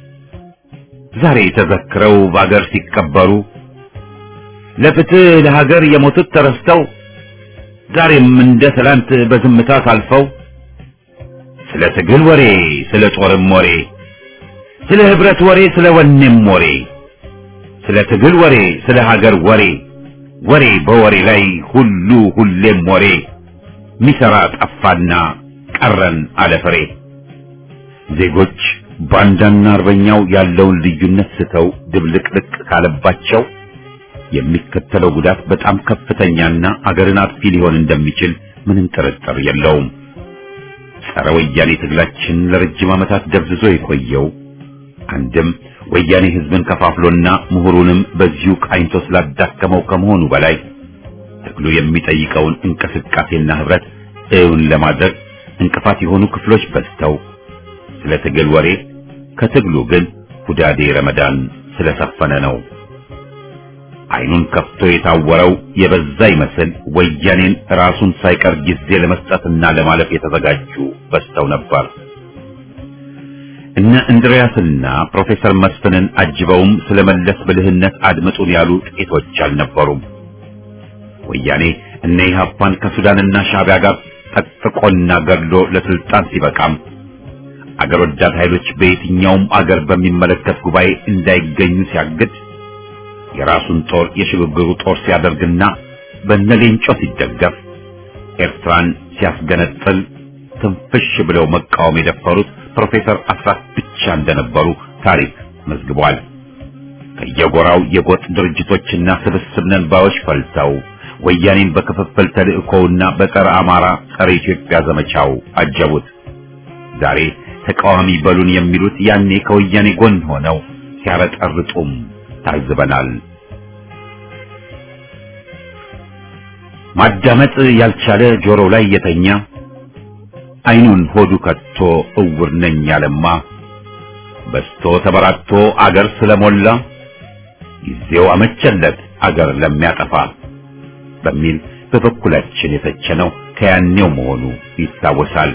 ዛሬ ተዘክረው በአገር ሲቀበሩ ለፍትህ ለሀገር የሞቱት ተረስተው ዛሬም እንደ ትላንት በዝምታ ታልፈው ስለ ትግል ወሬ ስለ ጦርም ወሬ ስለ ህብረት ወሬ ስለ ወኔም ወሬ ስለ ትግል ወሬ ስለ ሀገር ወሬ ወሬ በወሬ ላይ ሁሉ ሁሌም ወሬ ሚሰራ ጠፋና ቀረን አለፍሬ ዜጎች ባንዳና አርበኛው ያለውን ልዩነት ስተው ድብልቅልቅ ካለባቸው የሚከተለው ጉዳት በጣም ከፍተኛና አገርን አጥፊ ሊሆን እንደሚችል ምንም ጥርጥር የለውም። ጸረ ወያኔ ትግላችን ለረጅም ዓመታት ደብዝዞ የቆየው አንድም ወያኔ ህዝብን ከፋፍሎና ምሁሩንም በዚሁ ቃኝቶ ስላዳከመው ከመሆኑ በላይ ትግሉ የሚጠይቀውን እንቅስቃሴና ህብረት እውን ለማድረግ እንቅፋት የሆኑ ክፍሎች በዝተው ስለ ትግል ወሬ ከትግሉ ግን ሁዳዴ ረመዳን ስለሰፈነ ነው። አይኑን ከፍቶ የታወረው የበዛ ይመስል ወያኔን ራሱን ሳይቀር ጊዜ ለመስጠትና ለማለፍ የተዘጋጁ በዝተው ነበር። እነ እንድሪያስና ፕሮፌሰር መስፍንን አጅበውም ስለመለስ ብልህነት አድምጡን ያሉ ጥቂቶች አልነበሩም። ወያኔ እነ ኢህአፓን ከሱዳንና ሻዕቢያ ጋር ጠጥቆና ገድሎ ለስልጣን ሲበቃም አገር ወዳድ ኃይሎች በየትኛውም አገር በሚመለከት ጉባኤ እንዳይገኙ ሲያግድ የራሱን ጦር የሽግግሩ ጦር ሲያደርግና በነሌንጮ ሲደገፍ ኤርትራን ሲያስገነጥል ትንፍሽ ብለው መቃወም የደፈሩት ፕሮፌሰር አስራት ብቻ እንደነበሩ ታሪክ መዝግቧል። ከየጎራው የጎጥ ድርጅቶችና ስብስብ ነን ባዮች ፈልተው ወያኔን በክፍፍል ተልእኮውና በጸረ አማራ ጸረ ኢትዮጵያ ዘመቻው አጀቡት። ዛሬ ተቃዋሚ በሉን የሚሉት ያኔ ከወያኔ ጎን ሆነው ሲያረጠርጡም ታዝበናል። ማዳመጥ ያልቻለ ጆሮ ላይ የተኛ አይኑን ሆዱ ከቶ እውር ነኝ ያለማ በስቶ ተበራክቶ አገር ስለሞላ ጊዜው አመቸለት አገር ለሚያጠፋ በሚል በበኩላችን የተቸነው ከያኔው መሆኑ ይታወሳል።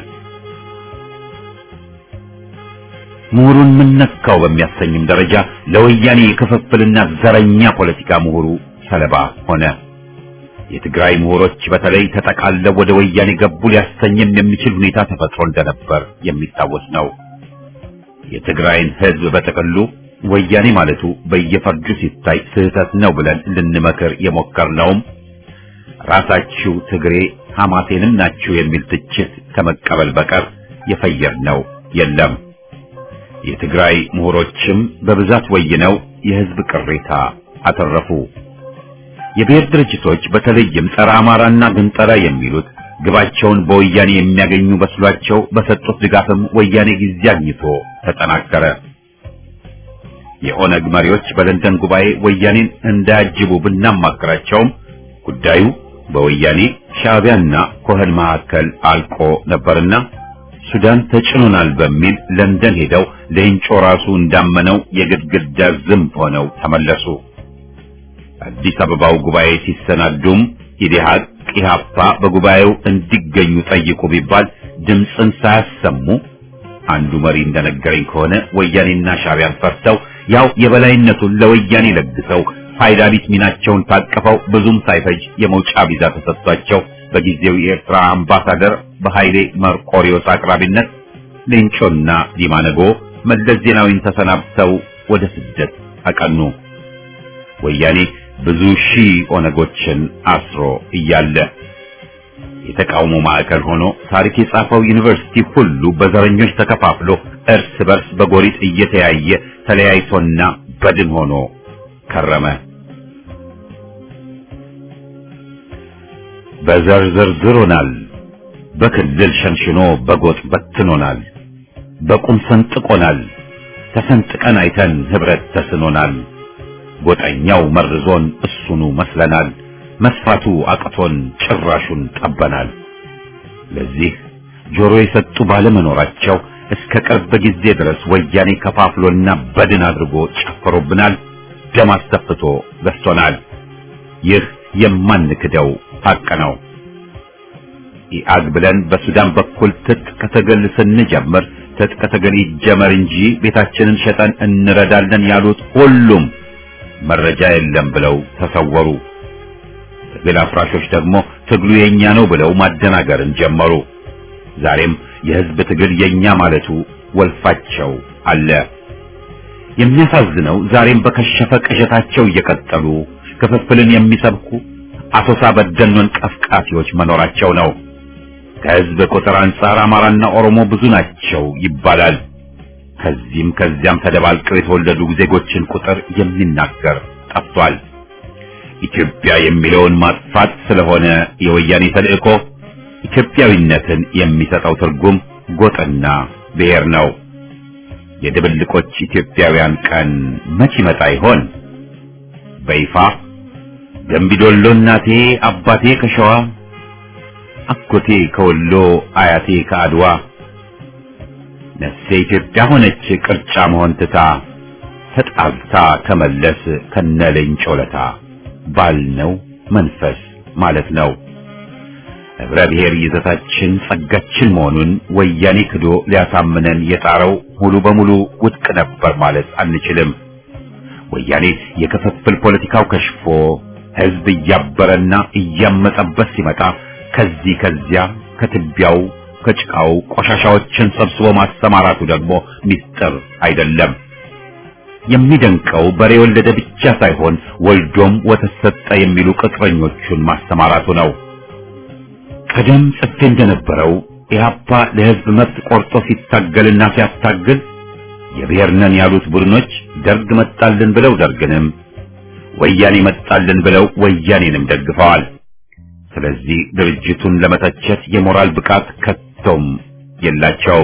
ምሁሩን ምን ነካው በሚያሰኝም ደረጃ ለወያኔ የክፍፍልና ዘረኛ ፖለቲካ ምሁሩ ሰለባ ሆነ። የትግራይ ምሁሮች በተለይ ተጠቃለው ወደ ወያኔ ገቡ ሊያሰኝም የሚችል ሁኔታ ተፈጥሮ እንደነበር የሚታወስ ነው። የትግራይን ሕዝብ በጥቅሉ ወያኔ ማለቱ በየፈርጁ ሲታይ ስህተት ነው ብለን ልንመክር የሞከርነውም ራሳችሁ ትግሬ ሐማሴንም ናችሁ የሚል ትችት ከመቀበል በቀር የፈየርነው የለም። የትግራይ ምሁሮችም በብዛት ወይነው የሕዝብ ቅሬታ አተረፉ። የብሔር ድርጅቶች በተለይም ጸረ አማራና ግንጠላ የሚሉት ግባቸውን በወያኔ የሚያገኙ መስሏቸው በሰጡት ድጋፍም ወያኔ ጊዜ አግኝቶ ተጠናከረ። የኦነግ መሪዎች በለንደን ጉባኤ ወያኔን እንዳያጅቡ ብናማክራቸውም ጉዳዩ በወያኔ ሻዕቢያና ኮህን መካከል አልቆ ነበርና ሱዳን ተጭኖናል በሚል ለንደን ሄደው ሌንጮ ራሱ እንዳመነው የግድግዳ ዝንብ ሆነው ተመለሱ። አዲስ አበባው ጉባኤ ሲሰናዱም ኢዴሃቅ ኢህአፓ በጉባኤው እንዲገኙ ጠይቁ ቢባል ድምፅን ሳያሰሙ አንዱ መሪ እንደነገረኝ ከሆነ ወያኔና ሻዕቢያን ፈርተው ያው የበላይነቱን ለወያኔ ለግሰው ፋይዳ ቢስ ሚናቸውን ታቅፈው ብዙም ሳይፈጅ የመውጫ ቪዛ ተሰጥቷቸው በጊዜው የኤርትራ አምባሳደር በኃይሌ መርቆሪዮስ አቅራቢነት ሌንጮና ዲማነጎ መለስ ዜናዊን ተሰናብተው ወደ ስደት አቀኑ። ወያኔ ብዙ ሺህ ኦነጎችን አስሮ እያለ የተቃውሞ ማዕከል ሆኖ ታሪክ የጻፈው ዩኒቨርሲቲ ሁሉ በዘረኞች ተከፋፍሎ እርስ በርስ በጎሪጥ እየተያየ ተለያይቶና በድን ሆኖ ከረመ። በዘር ዘርዝሮናል፣ በክልል ሸንሽኖ በጎጥ በትኖናል፣ በቁም ሰንጥቆናል፣ ተሰንጥቀን አይተን ህብረት ተስኖናል። ጎጠኛው መርዞን እሱኑ መስለናል፣ መስፋቱ አቅቶን ጭራሹን ጠበናል። ለዚህ ጆሮ የሰጡ ባለመኖራቸው እስከ ቅርብ ጊዜ ድረስ ወያኔ ከፋፍሎና በድን አድርጎ ጨፍሮብናል፣ ደም አስተፍቶ ገዝቶናል። ይህ የማንክደው ሐቅ ነው። ኢአግ ብለን በሱዳን በኩል ትጥቅ ትግል ስንጀምር ትጥቅ ትግል ይጀመር እንጂ ቤታችንን ሸጠን እንረዳለን ያሉት ሁሉም መረጃ የለም ብለው ተሰወሩ። ትግል አፍራሾች ደግሞ ትግሉ የኛ ነው ብለው ማደናገርን ጀመሩ። ዛሬም የህዝብ ትግል የኛ ማለቱ ወልፋቸው አለ። የሚያሳዝነው ዛሬም በከሸፈ ቅዠታቸው እየቀጠሉ ክፍፍልን የሚሰብኩ አሶሳ በደኖን ቀፍቃፊዎች መኖራቸው ነው። ከህዝብ ቁጥር አንጻር አማራና ኦሮሞ ብዙ ናቸው ይባላል። ከዚህም ከዚያም ተደባልቀው የተወለዱ ዜጎችን ቁጥር የሚናገር ጠፍቷል። ኢትዮጵያ የሚለውን ማጥፋት ስለሆነ የወያኔ ተልእኮ ኢትዮጵያዊነትን የሚሰጠው ትርጉም ጎጥና ብሔር ነው። የድብልቆች ኢትዮጵያውያን ቀን መች ይመጣ ይሆን? በይፋ ደምቢዶሎ እናቴ አባቴ ከሸዋ አጎቴ ከወሎ አያቴ ከአድዋ ነፍሴ ኢትዮጵያ ሆነች ቅርጫ መሆን ትታ ተጣልታ ከመለስ ከነለኝ ጮለታ ባልነው መንፈስ ማለት ነው። ህብረ ብሔር ይዘታችን ጸጋችን መሆኑን ወያኔ ክዶ ሊያሳምነን የጣረው ሙሉ በሙሉ ውድቅ ነበር ማለት አንችልም። ወያኔ የክፍፍል ፖለቲካው ከሽፎ ህዝብ እያበረና እያመጸበት ሲመጣ ከዚህ ከዚያ ከትቢያው ከጭቃው ቆሻሻዎችን ሰብስቦ ማሰማራቱ ደግሞ ሚስጥር አይደለም። የሚደንቀው በሬ ወለደ ብቻ ሳይሆን ወልዶም ወተት ሰጠ የሚሉ ቅጥረኞቹን ማሰማራቱ ነው። ቀደም ጽፌ እንደነበረው ኢህአፓ ለህዝብ መብት ቆርጦ ሲታገልና ሲያስታግል የብሔር ነን ያሉት ቡድኖች ደርግ መጣልን ብለው ደርግንም ወያኔ መጣልን ብለው ወያኔንም ደግፈዋል። ስለዚህ ድርጅቱን ለመተቸት የሞራል ብቃት ከቶም የላቸውም።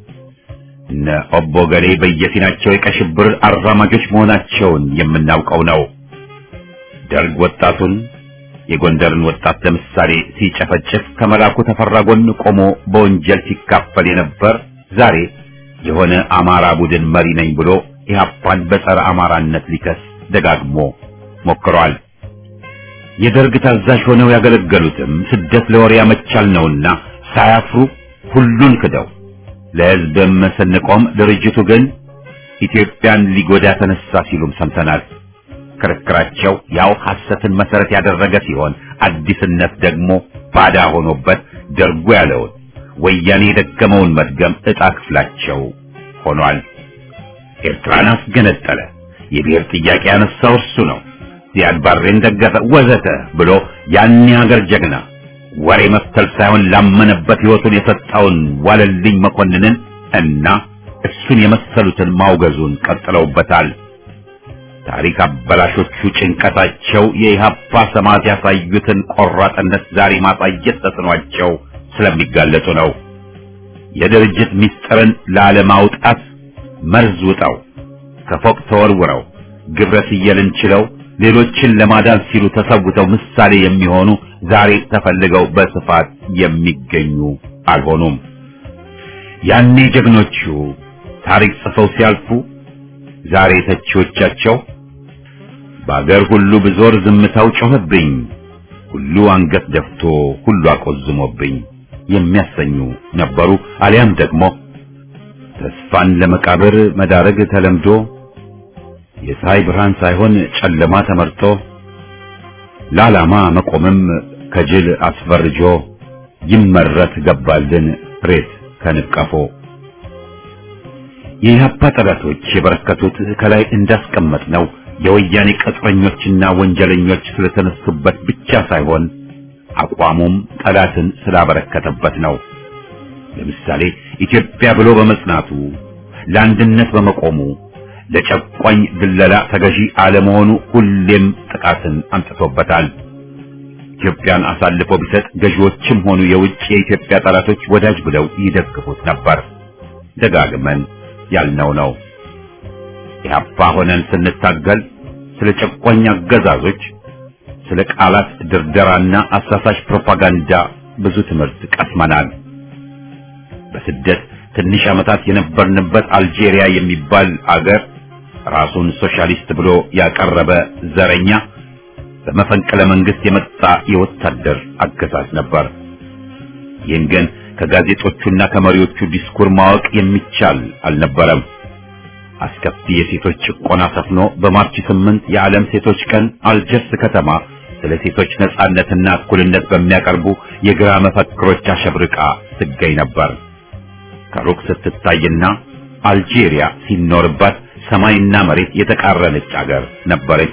እነ ኦቦ ገሌ በየፊናቸው የቀሽብር አራማጆች መሆናቸውን የምናውቀው ነው። ደርግ ወጣቱን የጎንደርን ወጣት ለምሳሌ ሲጨፈጭፍ ከመላኩ ተፈራ ጎን ቆሞ በወንጀል ሲካፈል የነበር ዛሬ የሆነ አማራ ቡድን መሪ ነኝ ብሎ ኢህአፓን በጸረ አማራነት ሊከስ ደጋግሞ ሞክሯል። የደርግ ታዛዥ ሆነው ያገለገሉትም ስደት ለወሬ ያመቻል ነውና ሳያፍሩ ሁሉን ክደው ለህዝብም ስንቆም ድርጅቱ ግን ኢትዮጵያን ሊጎዳ ተነሳ ሲሉም ሰምተናል። ክርክራቸው ያው ሐሰትን መሰረት ያደረገ ሲሆን አዲስነት ደግሞ ባዳ ሆኖበት ደርጉ ያለውን ወያኔ የደገመውን መድገም ዕጣ ክፍላቸው ሆኗል። ኤርትራን አስገነጠለ፣ የብሔር ጥያቄ ያነሳው እርሱ ነው፣ ዚያድ ባሬን ደገፈ፣ ወዘተ ብሎ ያን ሀገር ጀግና ወሬ መፍተል ሳይሆን ላመነበት ሕይወቱን የሰጠውን ዋለልኝ መኮንንን እና እሱን የመሰሉትን ማውገዙን ቀጥለውበታል። ታሪክ አበላሾቹ ጭንቀታቸው የኢህአፓ ሰማዕት ያሳዩትን ቆራጥነት ዛሬ ማሳየት ተስኗቸው ስለሚጋለጡ ነው። የድርጅት ምስጢርን ላለማውጣት መርዝ ውጠው ከፎቅ ተወርውረው ግብረ ስየልን ችለው ሌሎችን ለማዳን ሲሉ ተሰውተው ምሳሌ የሚሆኑ ዛሬ ተፈልገው በስፋት የሚገኙ አልሆኑም። ያኔ ጀግኖቹ ታሪክ ጽፈው ሲያልፉ ዛሬ ተቺዎቻቸው በአገር ሁሉ ብዞር ዝምታው ጮኸብኝ፣ ሁሉ አንገት ደፍቶ ሁሉ አቆዝሞብኝ የሚያሰኙ ነበሩ። አሊያም ደግሞ ተስፋን ለመቃብር መዳረግ ተለምዶ የፀሐይ ብርሃን ሳይሆን ጨለማ ተመርጦ ለዓላማ መቆምም ከጅል አስፈርጆ ይመረት ገባልን ሬት ከንቀፎ የኢህአፓ ጠላቶች የበረከቱት ከላይ እንዳስቀመጥ ነው የወያኔ ቅጥረኞችና ወንጀለኞች ስለተነሱበት ብቻ ሳይሆን አቋሙም ጠላትን ስላበረከተበት ነው። ለምሳሌ ኢትዮጵያ ብሎ በመጽናቱ ለአንድነት በመቆሙ ለጨቋኝ ድለላ ተገዢ አለመሆኑ ሁሌም ጥቃትን አምጥቶበታል። ኢትዮጵያን አሳልፎ ቢሰጥ ገዢዎችም ሆኑ የውጭ የኢትዮጵያ ጠላቶች ወዳጅ ብለው ይደግፉት ነበር። ደጋግመን ያልነው ነው። ኢህአፓ ሆነን ስንታገል ስለ ጨቋኝ አገዛዞች፣ ስለ ቃላት ድርደራና አሳሳሽ ፕሮፓጋንዳ ብዙ ትምህርት ቀስመናል። በስደት ትንሽ ዓመታት የነበርንበት አልጄሪያ የሚባል አገር ራሱን ሶሻሊስት ብሎ ያቀረበ ዘረኛ በመፈንቅለ መንግስት የመጣ የወታደር አገዛዝ ነበር። ይህን ግን ከጋዜጦቹና ከመሪዎቹ ዲስኩር ማወቅ የሚቻል አልነበረም። አስከፊ የሴቶች ጭቆና ሰፍኖ በማርች ስምንት የዓለም ሴቶች ቀን አልጀርስ ከተማ ስለ ሴቶች ነጻነትና እኩልነት በሚያቀርቡ የግራ መፈክሮች አሸብርቃ ትገኝ ነበር። ከሩቅ ስትታይና አልጄሪያ ሲኖርባት ሰማይና መሬት የተቃረነች አገር ነበረች።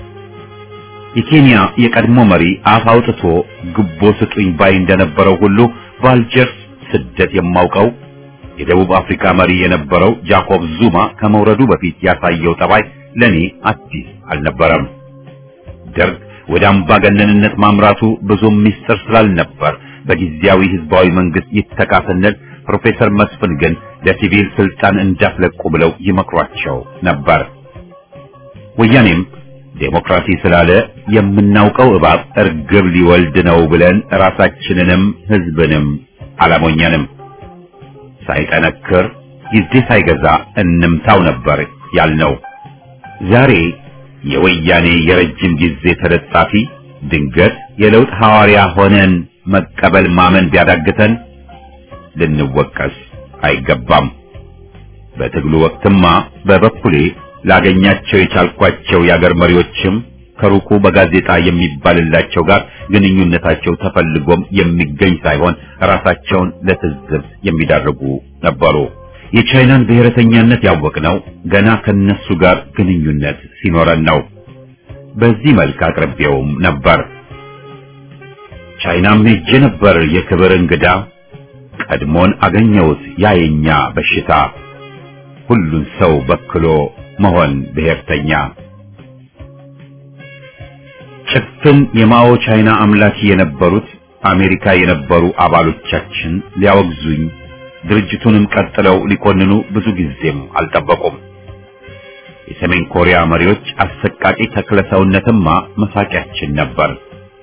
የኬንያ የቀድሞ መሪ አፍ አውጥቶ ግቦ ስጡኝ ባይ እንደነበረው ሁሉ በአልጀርስ ስደት የማውቀው የደቡብ አፍሪካ መሪ የነበረው ጃኮብ ዙማ ከመውረዱ በፊት ያሳየው ጠባይ ለኔ አዲስ አልነበረም። ደርግ ወደ አምባገነንነት ማምራቱ ብዙም ሚስጥር ስላልነበር በጊዜያዊ ህዝባዊ መንግስት ይተካ ስንል ፕሮፌሰር መስፍን ግን ለሲቪል ስልጣን እንዳትለቁ ብለው ይመክሯቸው ነበር። ወያኔም ዴሞክራሲ ስላለ የምናውቀው እባብ እርግብ ሊወልድ ነው ብለን ራሳችንንም ህዝብንም አላሞኘንም። ሳይጠነክር ጊዜ ሳይገዛ እንምታው ነበር ያልነው። ዛሬ የወያኔ የረጅም ጊዜ ተለጣፊ ድንገት የለውጥ ሐዋርያ ሆነን መቀበል ማመን ቢያዳግተን ልንወቀስ አይገባም። በትግሉ ወቅትማ በበኩሌ ላገኛቸው የቻልኳቸው የአገር መሪዎችም ከሩቁ በጋዜጣ የሚባልላቸው ጋር ግንኙነታቸው ተፈልጎም የሚገኝ ሳይሆን ራሳቸውን ለትዝብት የሚዳርጉ ነበሩ። የቻይናን ብሔረተኛነት ያወቅነው ገና ከነሱ ጋር ግንኙነት ሲኖረን ነው። በዚህ መልክ አቅርቤውም ነበር። ቻይናም ሄጄ ነበር የክብር እንግዳ ቀድሞን አገኘሁት ያየኛ በሽታ ሁሉን ሰው በክሎ መሆን ብሔርተኛ ጭፍን የማኦ ቻይና አምላኪ የነበሩት አሜሪካ የነበሩ አባሎቻችን ሊያወግዙኝ ድርጅቱንም ቀጥለው ሊኮንኑ ብዙ ጊዜም አልጠበቁም። የሰሜን ኮሪያ መሪዎች አሰቃቂ ተክለሰውነትማ መሳቂያችን ነበር።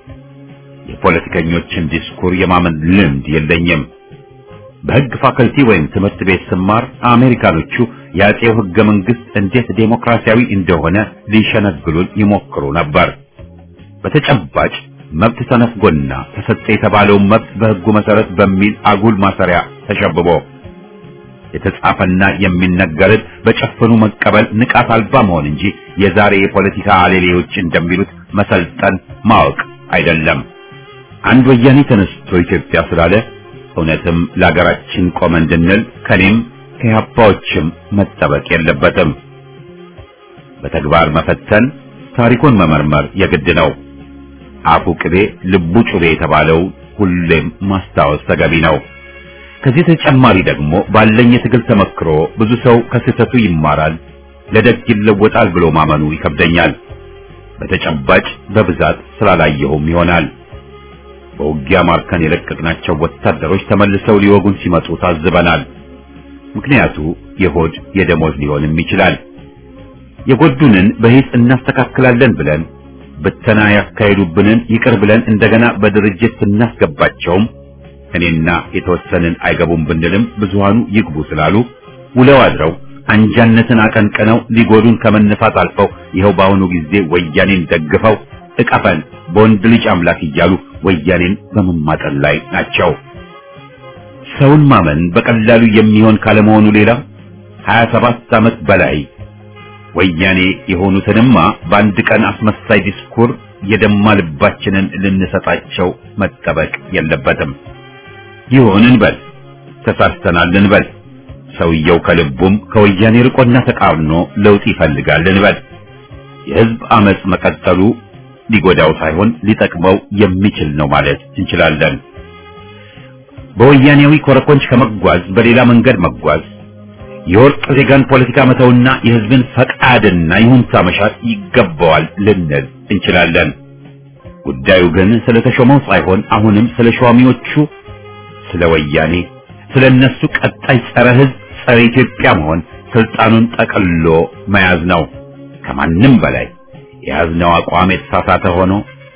የፖለቲከኞችን ዲስኩር የማመን ልምድ የለኝም። በሕግ ፋከልቲ ወይም ትምህርት ቤት ስማር አሜሪካኖቹ የአጼው ሕገ መንግሥት እንዴት ዴሞክራሲያዊ እንደሆነ ሊሸነግሉን ይሞክሩ ነበር። በተጨባጭ መብት ተነፍጎና ተሰጠ የተባለውን መብት በሕጉ መሰረት በሚል አጉል ማሰሪያ ተሸብቦ የተጻፈና የሚነገርን በጨፍኑ መቀበል ንቃት አልባ መሆን እንጂ የዛሬ የፖለቲካ አሌሌዎች እንደሚሉት መሰልጠን ማወቅ አይደለም። አንድ ወያኔ ተነስቶ ኢትዮጵያ ስላለ እውነትም ለሀገራችን ቆመ እንድንል ከኔም ከኢህአፓዎችም መጠበቅ የለበትም። በተግባር መፈተን፣ ታሪኩን መመርመር የግድ ነው። አፉ ቅቤ ልቡ ጩቤ የተባለው ሁሌም ማስታወስ ተገቢ ነው። ከዚህ ተጨማሪ ደግሞ ባለኝ የትግል ተመክሮ ብዙ ሰው ከስህተቱ ይማራል፣ ለደግ ይለወጣል ብሎ ማመኑ ይከብደኛል። በተጨባጭ በብዛት ስላላየሁም ይሆናል። በውጊያ ማርከን የለቀቅናቸው ወታደሮች ተመልሰው ሊወጉን ሲመጡ ታዝበናል። ምክንያቱ የሆድ የደሞዝ ሊሆንም ይችላል። የጎዱንን በሂስ እናስተካክላለን ብለን ብተና ያካሄዱብንን ይቅር ብለን እንደገና በድርጅት ስናስገባቸውም እኔና የተወሰንን አይገቡም ብንልም ብዙሃኑ ይግቡ ስላሉ ውለው አድረው አንጃነትን አቀንቅነው ሊጎዱን ከመነሳት አልፈው ይኸው በአሁኑ ጊዜ ወያኔን ደግፈው እቀፈን በወንድ ልጅ አምላክ እያሉ ወያኔን በመማጠን ላይ ናቸው። ሰውን ማመን በቀላሉ የሚሆን ካለመሆኑ ሌላ 27 ዓመት በላይ ወያኔ የሆኑትንማ በአንድ ቀን አስመሳይ ዲስኩር የደማ ልባችንን ልንሰጣቸው መጠበቅ የለበትም። ይሁን እንበል፣ ተሳስተናል እንበል። ሰውየው ከልቡም ከወያኔ ርቆና ተቃርኖ ለውጥ ይፈልጋል እንበል። የህዝብ አመጽ መቀጠሉ ሊጎዳው ሳይሆን ሊጠቅመው የሚችል ነው ማለት እንችላለን። በወያኔያዊ ኮረኮንች ከመጓዝ በሌላ መንገድ መጓዝ የወርቅ ዜጋን ፖለቲካ መተውና የህዝብን ፈቃድና ይሁንታ መሻት ይገባዋል ልንል እንችላለን። ጉዳዩ ግን ስለ ተሾመው ሳይሆን አሁንም ስለ ሿሚዎቹ፣ ስለ ወያኔ፣ ስለ እነሱ ቀጣይ ጸረ ህዝብ፣ ጸረ ኢትዮጵያ መሆን ስልጣኑን ጠቅሎ መያዝ ነው። ከማንም በላይ የያዝነው አቋም የተሳሳተ ሆኖ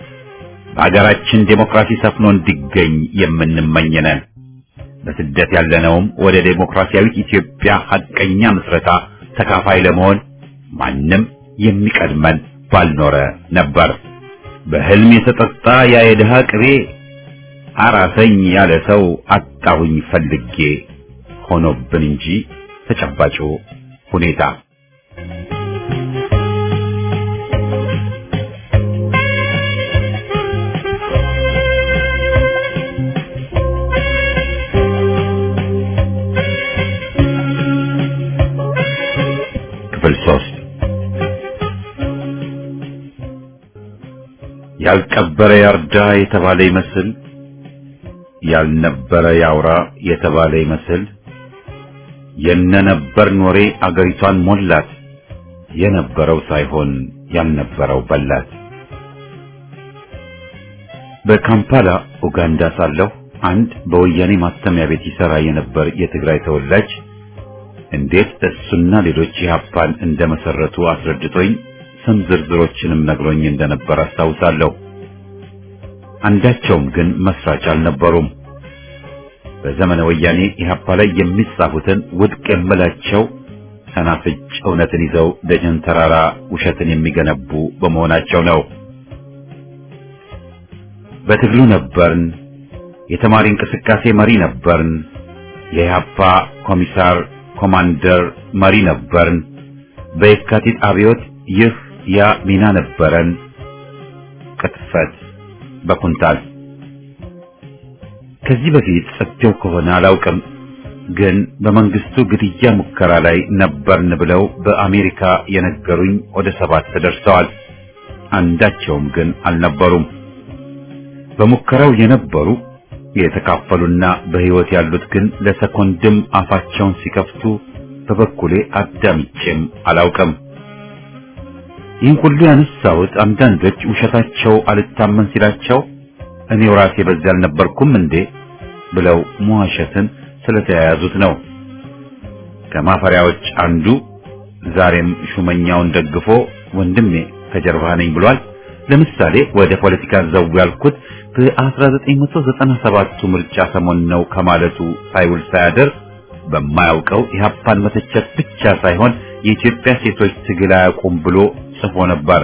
በሀገራችን ዴሞክራሲ ሰፍኖ እንዲገኝ የምንመኝ ነን። በስደት ያለነውም ወደ ዴሞክራሲያዊት ኢትዮጵያ ሐቀኛ ምስረታ ተካፋይ ለመሆን ማንም የሚቀድመን ባልኖረ ነበር። በህልም የተጠጣ ያ የድሃ ቅቤ አራሰኝ ያለ ሰው አጣሁኝ ፈልጌ ሆኖብን እንጂ ተጨባጩ ሁኔታ ክፍል ሶስት ያልቀበረ ያርዳ የተባለ ይመስል ያልነበረ ያውራ የተባለ ይመስል የነነበር ኖሬ አገሪቷን ሞላት የነበረው ሳይሆን ያልነበረው በላት። በካምፓላ ኡጋንዳ ሳለሁ አንድ በወያኔ ማተሚያ ቤት ይሰራ የነበር የትግራይ ተወላጅ እንዴት እሱና ሌሎች ኢህአፓን እንደመሰረቱ አስረድቶኝ ስም ዝርዝሮችንም ነግሮኝ እንደነበር አስታውሳለሁ። አንዳቸውም ግን መስራች አልነበሩም። በዘመነ ወያኔ ኢህአፓ ላይ የሚጻፉትን ውድቅ የምላቸው ሰናፍጭ እውነትን ይዘው ደጀን ተራራ ውሸትን የሚገነቡ በመሆናቸው ነው። በትግሉ ነበርን፣ የተማሪ እንቅስቃሴ መሪ ነበርን። የኢህአፓ ኮሚሳር ኮማንደር መሪ ነበርን። በየካቲት አብዮት ይህ ያ ሚና ነበረን። ቅጥፈት በኩንታል ከዚህ በፊት ጽፌው ከሆነ አላውቅም፣ ግን በመንግስቱ ግድያ ሙከራ ላይ ነበርን ብለው በአሜሪካ የነገሩኝ ወደ ሰባት ደርሰዋል። አንዳቸውም ግን አልነበሩም። በሙከራው የነበሩ የተካፈሉና በህይወት ያሉት ግን ለሰኮንድም አፋቸውን ሲከፍቱ በበኩሌ አዳምጬም አላውቅም። ይህን ሁሉ ያነሳሁት አንዳንዶች ውሸታቸው አልታመን ሲላቸው እኔው ራሴ በዚያ አልነበርኩም እንዴ ብለው መዋሸትን ስለተያያዙት ነው። ከማፈሪያዎች አንዱ ዛሬም ሹመኛውን ደግፎ ወንድሜ ከጀርባ ነኝ ብሏል። ለምሳሌ ወደ ፖለቲካ ዘው ያልኩት በ1997ቱ ምርጫ ሰሞን ነው ከማለቱ ሳይውል ሳያደር በማያውቀው ኢህአፓን መተቸት ብቻ ሳይሆን የኢትዮጵያ ሴቶች ትግል አያውቁም ብሎ ጽፎ ነበር።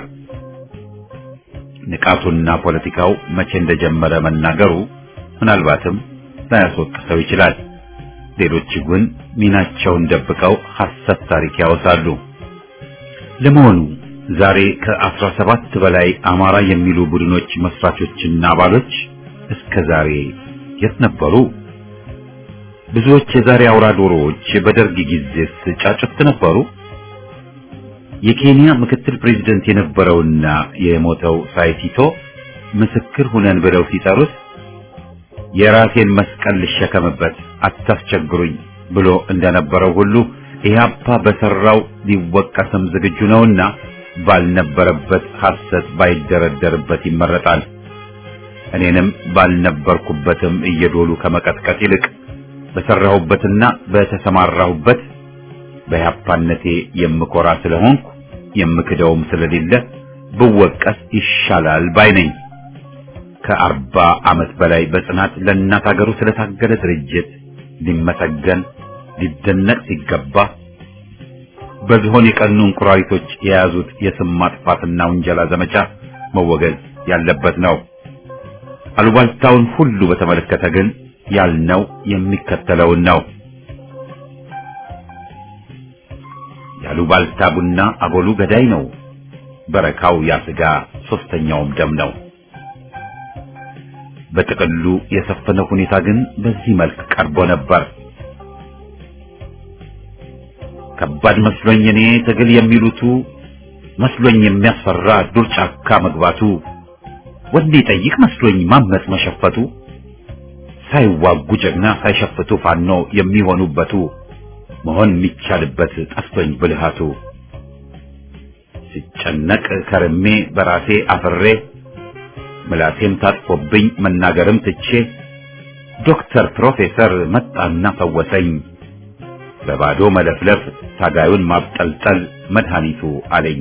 ንቃቱና ፖለቲካው መቼ እንደጀመረ መናገሩ ምናልባትም ላያስወቅሰው ይችላል። ሌሎች ግን ሚናቸውን ደብቀው ሐሰት ታሪክ ያወሳሉ። ለመሆኑ ዛሬ ከአስራ ሰባት በላይ አማራ የሚሉ ቡድኖች መስራቾችና አባሎች እስከ ዛሬ የት ነበሩ? ብዙዎች የዛሬ አውራ ዶሮዎች በደርግ ጊዜስ ጫጩት ነበሩ? የኬንያ ምክትል ፕሬዝደንት የነበረውና የሞተው ሳይቲቶ ምስክር ሁነን ብለው ሲጠሩት የራሴን መስቀል ልሸከምበት አታስቸግሩኝ ብሎ እንደነበረው ሁሉ ኢህአፓ በሰራው ሊወቀስም ዝግጁ ነውና ባልነበረበት ሐሰት ባይደረደርበት ይመረጣል። እኔንም ባልነበርኩበትም እየዶሉ ከመቀጥቀጥ ይልቅ በሰራሁበትና በተሰማራሁበት በኢህአፓነቴ የምኮራ ስለሆንኩ የምክደውም ስለሌለ ብወቀስ ይሻላል ባይ ነኝ። ከአርባ ዓመት በላይ በጽናት ለእናት ሀገሩ ስለታገለ ድርጅት ሊመሰገን ሊደነቅ ሲገባ በዝሆን የቀኑ እንቁራሪቶች የያዙት የስም ማጥፋትና ውንጀላ ዘመቻ መወገዝ ያለበት ነው። አሉባልታውን ሁሉ በተመለከተ ግን ያልነው የሚከተለውን ነው። ያሉባልታ ቡና አቦሉ ገዳይ ነው፣ በረካው ያስጋ ሶስተኛውም ደም ነው። በጥቅሉ የሰፈነው ሁኔታ ግን በዚህ መልክ ቀርቦ ነበር። ከባድ መስሎኝ እኔ ትግል የሚሉቱ መስሎኝ የሚያስፈራ ዱር ጫካ መግባቱ ወንዴ ጠይቅ መስሎኝ ማመጽ መሸፈቱ ሳይዋጉ ጀግና ሳይሸፍቱ ፋኖ የሚሆኑበቱ መሆን የሚቻልበት ጠፍቶኝ ብልሃቱ ሲጨነቅ ከርሜ በራሴ አፍሬ ምላሴም ታጥፎብኝ መናገርም ትቼ ዶክተር ፕሮፌሰር መጣና ፈወሰኝ በባዶ መለፍለፍ ታጋዩን ማብጠልጠል መድኃኒቱ አለኝ።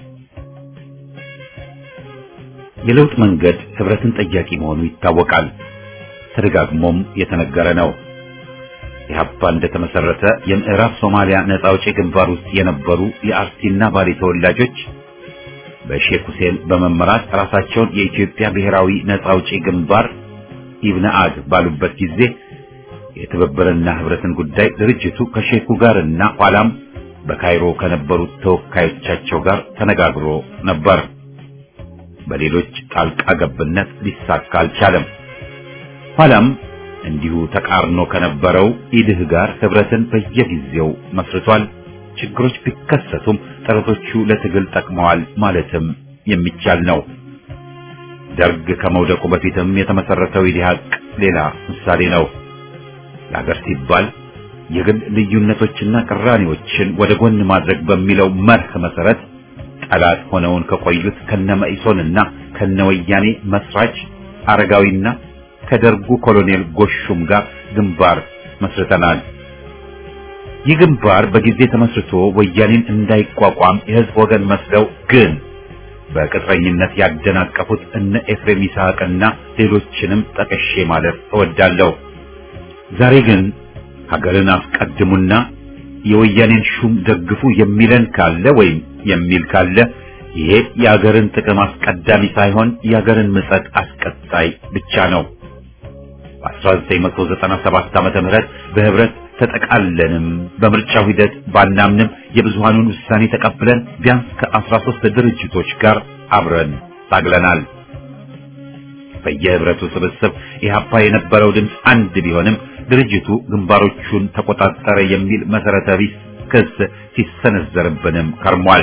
የለውጥ መንገድ ህብረትን ጠያቂ መሆኑ ይታወቃል። ተደጋግሞም የተነገረ ነው። ኢህአፓ እንደተመሰረተ የምዕራብ ሶማሊያ ነጻ አውጪ ግንባር ውስጥ የነበሩ የአርሲና ባሌ ተወላጆች በሼክ ሁሴን በመመራት ራሳቸውን የኢትዮጵያ ብሔራዊ ነጻ አውጪ ግንባር ኢብነአድ ባሉበት ጊዜ የትብብርና ህብረትን ጉዳይ ድርጅቱ ከሼኩ ጋር እና ኋላም በካይሮ ከነበሩት ተወካዮቻቸው ጋር ተነጋግሮ ነበር። በሌሎች ጣልቃ ገብነት ሊሳካ አልቻለም። ኋላም እንዲሁ ተቃርኖ ከነበረው ኢድህ ጋር ህብረትን በየጊዜው መስርቷል። ችግሮች ቢከሰቱም ጥረቶቹ ለትግል ጠቅመዋል ማለትም የሚቻል ነው። ደርግ ከመውደቁ በፊትም የተመሰረተው ኢዲሃቅ ሌላ ምሳሌ ነው። ለሀገር ሲባል የግል ልዩነቶችና ቅራኔዎችን ወደ ጎን ማድረግ በሚለው መርህ መሰረት ጠላት ሆነውን ከቆዩት ከነመኢሶንና ከነወያኔ መስራች አረጋዊና ከደርጉ ኮሎኔል ጎሹም ጋር ግንባር መስርተናል። ይህ ግንባር በጊዜ ተመስርቶ ወያኔን እንዳይቋቋም የህዝብ ወገን መስለው ግን በቅጥረኝነት ያደናቀፉት እነ ኤፍሬም ይስሐቅና ሌሎችንም ጠቅሼ ማለት እወዳለሁ። ዛሬ ግን ሀገርን አስቀድሙና የወያኔን ሹም ደግፉ የሚለን ካለ ወይም የሚል ካለ ይሄ የሀገርን ጥቅም አስቀዳሚ ሳይሆን የሀገርን ምጸት አስቀጣይ ብቻ ነው። 1997 ዓመተ ምህረት በህብረት ተጠቃለንም በምርጫው ሂደት ባናምንም የብዙሃኑን ውሳኔ ተቀብለን ቢያንስ ከ13 ድርጅቶች ጋር አብረን ታግለናል። በየህብረቱ ስብስብ ኢህአፓ የነበረው ድምፅ አንድ ቢሆንም ድርጅቱ ግንባሮቹን ተቆጣጠረ የሚል መሰረተ ቢስ ክስ ሲሰነዘርብንም ከርሟል።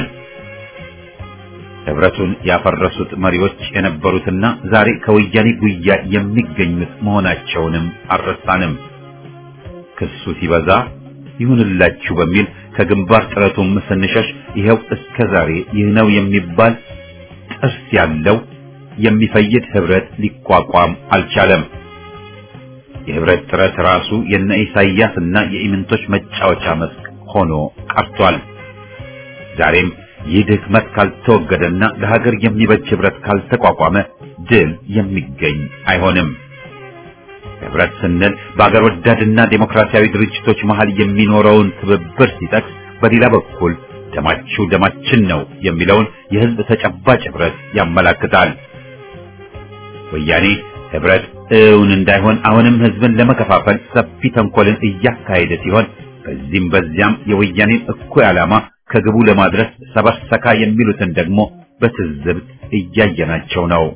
ህብረቱን ያፈረሱት መሪዎች የነበሩትና ዛሬ ከወያኔ ጉያ የሚገኙት መሆናቸውንም አልረሳንም። ክሱ ሲበዛ ይሁንላችሁ በሚል ከግንባር ጥረቱም ስንሸሽ ይኸው እስከ ዛሬ ይህ ነው የሚባል ጥርስ ያለው የሚፈይድ ህብረት ሊቋቋም አልቻለም። የህብረት ጥረት ራሱ የነ ኢሳይያስ እና የኢምንቶች መጫወቻ መስክ ሆኖ ቀርቷል። ዛሬም ይህ ድክመት ካልተወገደና ለሀገር የሚበጅ ህብረት ካልተቋቋመ ድል የሚገኝ አይሆንም። ህብረት ስንል በአገር ወዳድና ዴሞክራሲያዊ ድርጅቶች መሃል የሚኖረውን ትብብር ሲጠቅስ፣ በሌላ በኩል ደማችሁ ደማችን ነው የሚለውን የህዝብ ተጨባጭ ህብረት ያመላክታል። ወያኔ ህብረት እውን እንዳይሆን አሁንም ህዝብን ለመከፋፈል ሰፊ ተንኮልን እያካሄደ ሲሆን በዚህም በዚያም የወያኔን እኩይ ዓላማ ከግቡ ለማድረስ ሰበርሰካ የሚሉትን ደግሞ በትዝብት እያየናቸው ነው።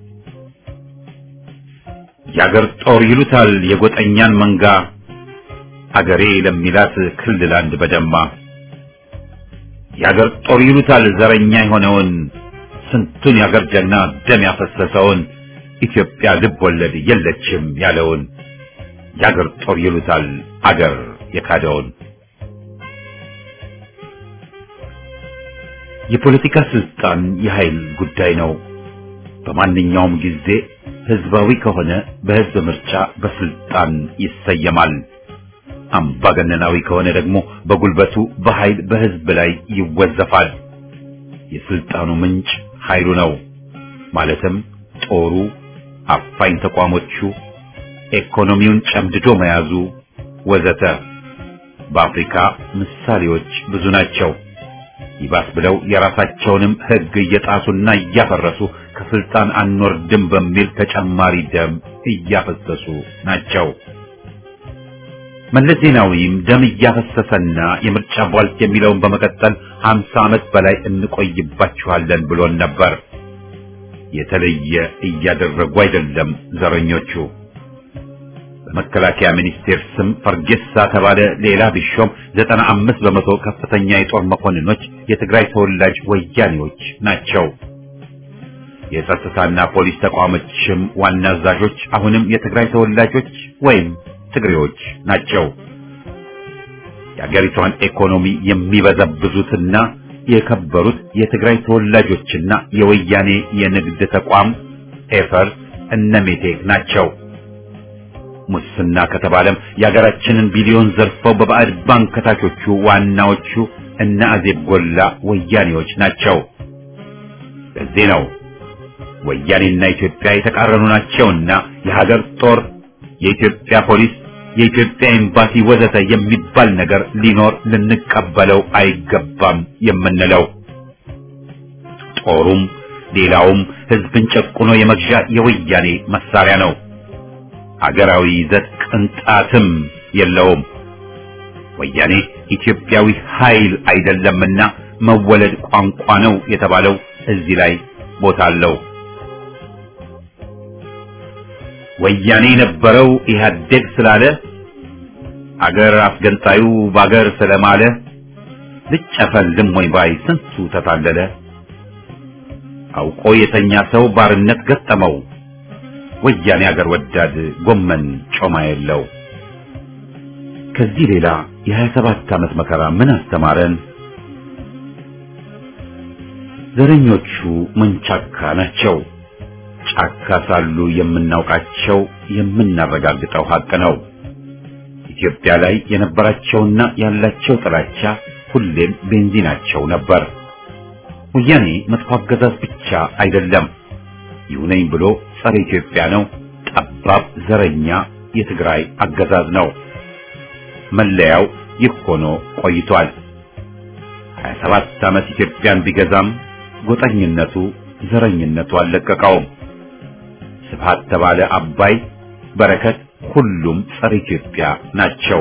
የአገር ጦር ይሉታል የጎጠኛን መንጋ አገሬ ለሚላት ክልል አንድ በደማ የአገር ጦር ይሉታል ዘረኛ የሆነውን ስንቱን የአገር ጀግና ደም ያፈሰሰውን ኢትዮጵያ ልብ ወለድ የለችም ያለውን የአገር ጦር ይሉታል አገር የካደውን የፖለቲካ ስልጣን የኃይል ጉዳይ ነው። በማንኛውም ጊዜ ህዝባዊ ከሆነ በህዝብ ምርጫ በስልጣን ይሰየማል። አምባገነናዊ ከሆነ ደግሞ በጉልበቱ በኃይል በህዝብ ላይ ይወዘፋል። የስልጣኑ ምንጭ ኃይሉ ነው። ማለትም ጦሩ፣ አፋኝ ተቋሞቹ፣ ኢኮኖሚውን ጨምድዶ መያዙ ወዘተ። በአፍሪካ ምሳሌዎች ብዙ ናቸው። ይባስ ብለው የራሳቸውንም ህግ እየጣሱና እያፈረሱ ከስልጣን አንወርድም በሚል ተጨማሪ ደም እያፈሰሱ ናቸው። መለስ ዜናዊም ደም እያፈሰሰና የምርጫ ቧልት የሚለውን በመቀጠል ሀምሳ ዓመት በላይ እንቆይባችኋለን ብሎን ነበር። የተለየ እያደረጉ አይደለም ዘረኞቹ። በመከላከያ ሚኒስቴር ስም ፈርጌሳ ተባለ ሌላ ቢሾም ዘጠና አምስት በመቶ ከፍተኛ የጦር መኮንኖች የትግራይ ተወላጅ ወያኔዎች ናቸው። የጸጥታና ፖሊስ ተቋሞችም ዋና አዛዦች አሁንም የትግራይ ተወላጆች ወይም ትግሬዎች ናቸው። የአገሪቷን ኢኮኖሚ የሚበዘብዙትና የከበሩት የትግራይ ተወላጆችና የወያኔ የንግድ ተቋም ኤፈርት እነሜቴክ ናቸው። ሙስና ከተባለም የሀገራችንን ቢሊዮን ዘርፈው በባዕድ ባንክ ከታቾቹ ዋናዎቹ እነ አዜብ ጎላ ወያኔዎች ናቸው። ለዚህ ነው ወያኔና ኢትዮጵያ የተቃረኑ ናቸውና የሀገር ጦር፣ የኢትዮጵያ ፖሊስ፣ የኢትዮጵያ ኤምባሲ ወዘተ የሚባል ነገር ሊኖር ልንቀበለው አይገባም የምንለው። ጦሩም ሌላውም ህዝብን ጨቁኖ የመግዣ የወያኔ መሳሪያ ነው። አገራዊ ይዘት ቅንጣትም የለውም። ወያኔ ኢትዮጵያዊ ኃይል አይደለምና መወለድ ቋንቋ ነው የተባለው እዚህ ላይ ቦታ አለው። ወያኔ የነበረው ኢህአዴግ ስላለ አገር አስገንጣዩ ባገር ስለማለ ልጨፈልም ወይ ባይ ስንቱ ተታለለ። አውቆ የተኛ ሰው ባርነት ገጠመው። ወያኔ አገር ወዳድ ጎመን ጮማ የለው። ከዚህ ሌላ የሀያ ሰባት ዓመት መከራ ምን አስተማረን? ዘረኞቹ መንቻካ ናቸው። ጫካ ሳሉ የምናውቃቸው የምናረጋግጠው ሀቅ ነው። ኢትዮጵያ ላይ የነበራቸውና ያላቸው ጥላቻ ሁሌም ቤንዚናቸው ነበር። ወያኔ መጥፎ አገዛዝ ብቻ አይደለም፣ ይሁነኝ ብሎ ጸረ ኢትዮጵያ ነው። ጠባብ ዘረኛ የትግራይ አገዛዝ ነው። መለያው ይህ ሆኖ ቆይቷል። 27 ዓመት ኢትዮጵያን ቢገዛም ጎጠኝነቱ፣ ዘረኝነቱ አልለቀቀውም። ስብሃት ተባለ አባይ፣ በረከት ሁሉም ጸረ ኢትዮጵያ ናቸው።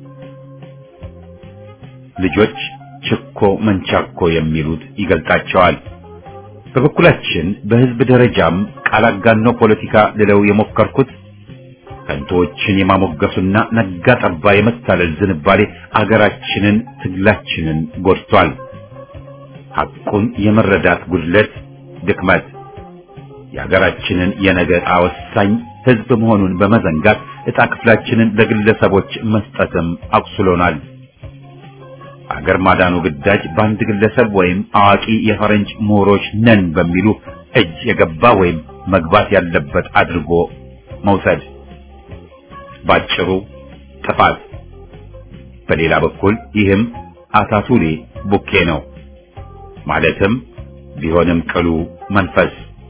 ልጆች ችኮ መንቻኮ የሚሉት ይገልጣቸዋል። በበኩላችን በህዝብ ደረጃም ቃል አጋኖ ፖለቲካ ልለው የሞከርኩት ከንቶዎችን የማሞገሱና ነጋ ጠባ የመታለል ዝንባሌ አገራችንን፣ ትግላችንን ጎድቷል። ሐቁን የመረዳት ጉድለት፣ ድክመት የሀገራችንን የነገ ዕጣ ወሳኝ ህዝብ መሆኑን በመዘንጋት ዕጣ ክፍላችንን ለግለሰቦች መስጠትም አቁስሎናል። አገር ማዳኑ ግዳጅ በአንድ ግለሰብ ወይም አዋቂ የፈረንጅ ምሁሮች ነን በሚሉ እጅ የገባ ወይም መግባት ያለበት አድርጎ መውሰድ ባጭሩ ጥፋት። በሌላ በኩል ይህም አታቱሌ ቡኬ ነው። ማለትም ቢሆንም ቅሉ መንፈስ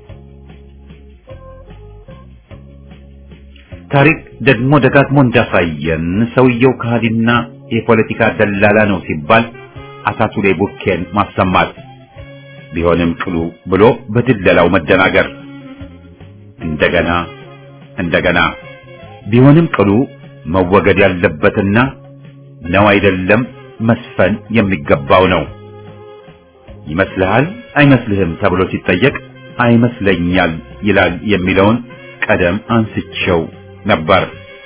ታሪክ ደግሞ ደጋግሞ እንዳሳየን ሰውየው ከሃዲና የፖለቲካ ደላላ ነው ሲባል አታቱሌ ቡኬን ማሰማት ቢሆንም ቅሉ ብሎ በድለላው መደናገር እንደገና እንደገና ቢሆንም ቅሉ መወገድ ያለበትና ነው አይደለም መስፈን የሚገባው ነው። ይመስልሃል አይመስልህም ተብሎ ሲጠየቅ አይመስለኛል ይላል የሚለውን ቀደም አንስቼው ነበር።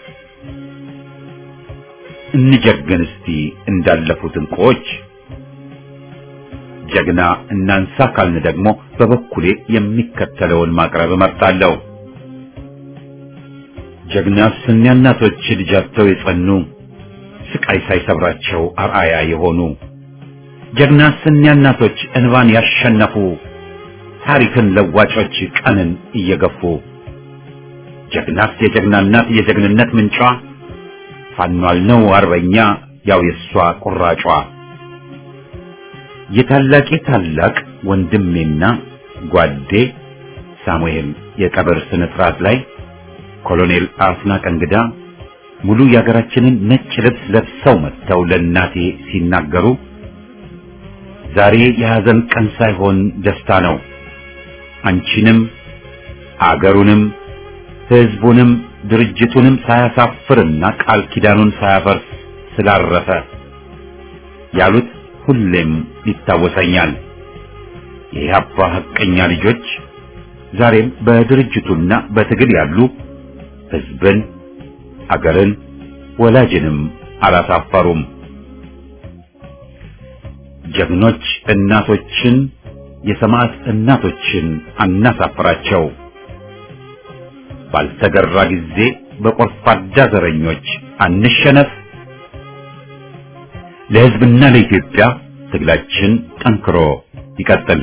እንጀግን እስቲ እንዳለፉት እንቁዎች። ጀግና እናንሳ ካልን ደግሞ በበኩሌ የሚከተለውን ማቅረብ እመርጣለሁ። ጀግና ስንያ እናቶች ልጃቸው የጸኑ ስቃይ ሳይሰብራቸው አርአያ የሆኑ ጀግና ስንያ እናቶች እንባን ያሸነፉ ታሪክን ለዋጮች ቀንን እየገፉ ጀግናስ የጀግና እናት የጀግንነት ምንጯ ፋኗል ነው አርበኛ ያው የሷ ቁራጯ የታላቄ ታላቅ ወንድሜና ጓዴ ሳሙኤል የቀብር ስነ ስርዓት ላይ ኮሎኔል አስናቀ እንግዳ ሙሉ የሀገራችንን ነጭ ልብስ ለብሰው መጥተው ለእናቴ ሲናገሩ ዛሬ የሐዘን ቀን ሳይሆን ደስታ ነው። አንቺንም አገሩንም ሕዝቡንም ድርጅቱንም ሳያሳፍርና ቃል ኪዳኑን ሳያፈርስ ስላረፈ ያሉት ሁሌም ይታወሰኛል። የኢህአፓ ሐቀኛ ልጆች ዛሬም በድርጅቱና በትግል ያሉ ሕዝብን፣ አገርን፣ ወላጅንም አላሳፈሩም። ጀግኖች እናቶችን የሰማዕት እናቶችን አናሳፍራቸው። ባልተገራ ጊዜ በቆርፋዳ ዘረኞች አንሸነፍ። ለሕዝብና ለኢትዮጵያ ትግላችን ጠንክሮ ይቀጥል።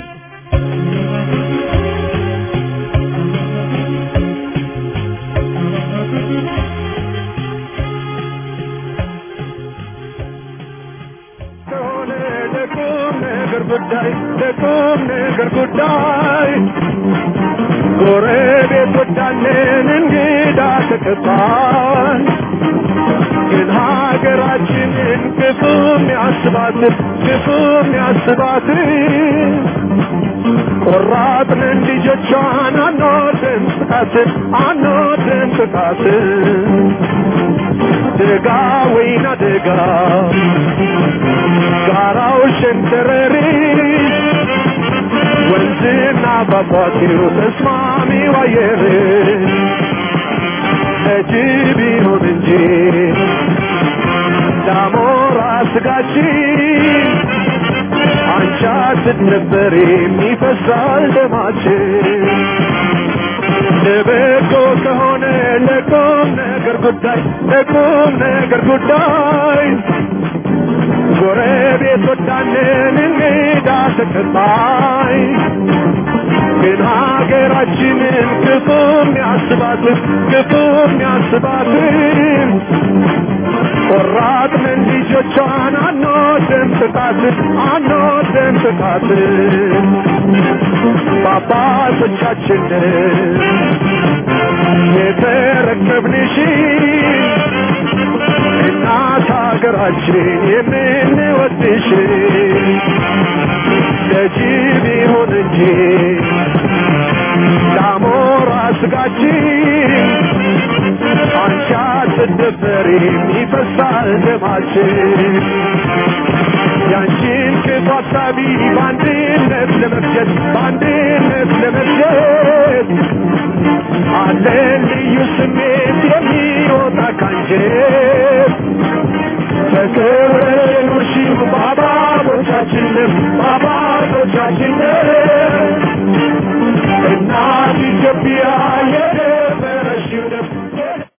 ጉዳይ ለቁም ነገር ጉዳይ ጎረቤት ወዳለን እንግዳ ተቀባይ ግን ሀገራችንን ክፉም ያስባት ክፉም ያስባት ቆራጥንን ልጆቿን አንወድም ጥቃትን አንወድም ጥቃትን ደጋ ወይና ደጋ ጋራው ሸንተረሪ ወንዝና ፏፏቴው ተስማሚው አየር ለጅብ ይሁን እንጂ ዳሞራ ስጋችን አንቺ ስትነበር የሚፈሳል ደማችን ለበጎ ከሆነ ለቁም ነገር ጉዳይ ለቁም ነገር ጉዳይ ጎረቤት ወዳንን እንግዳ ተቀባይ ግን ሀገራችንን ክፉም ያስባትን ክፉም ያስባትን ቆራጥንን ልጆቿን አንወድም ጥቃትን አንወድም ጥቃትን በአባቶቻችንን የተረከብንሽን እናት ሀገራችን የምንወድሽ ለጅብ ይሁን እንጂ ለአሞራ ስጋችን አንቺ አንቺ አትደፈሪም ይፈሳል ደማችን ያንቺን ክፉ ሀሳቢ በአንድነት ለመፍጀት በአንድነት ለመፍጀት አለን ልዩ ስሜት የሚወጣ ካንጀት ተከብረሽ ኑርሺው በአባቶቻችን በአባቶቻችን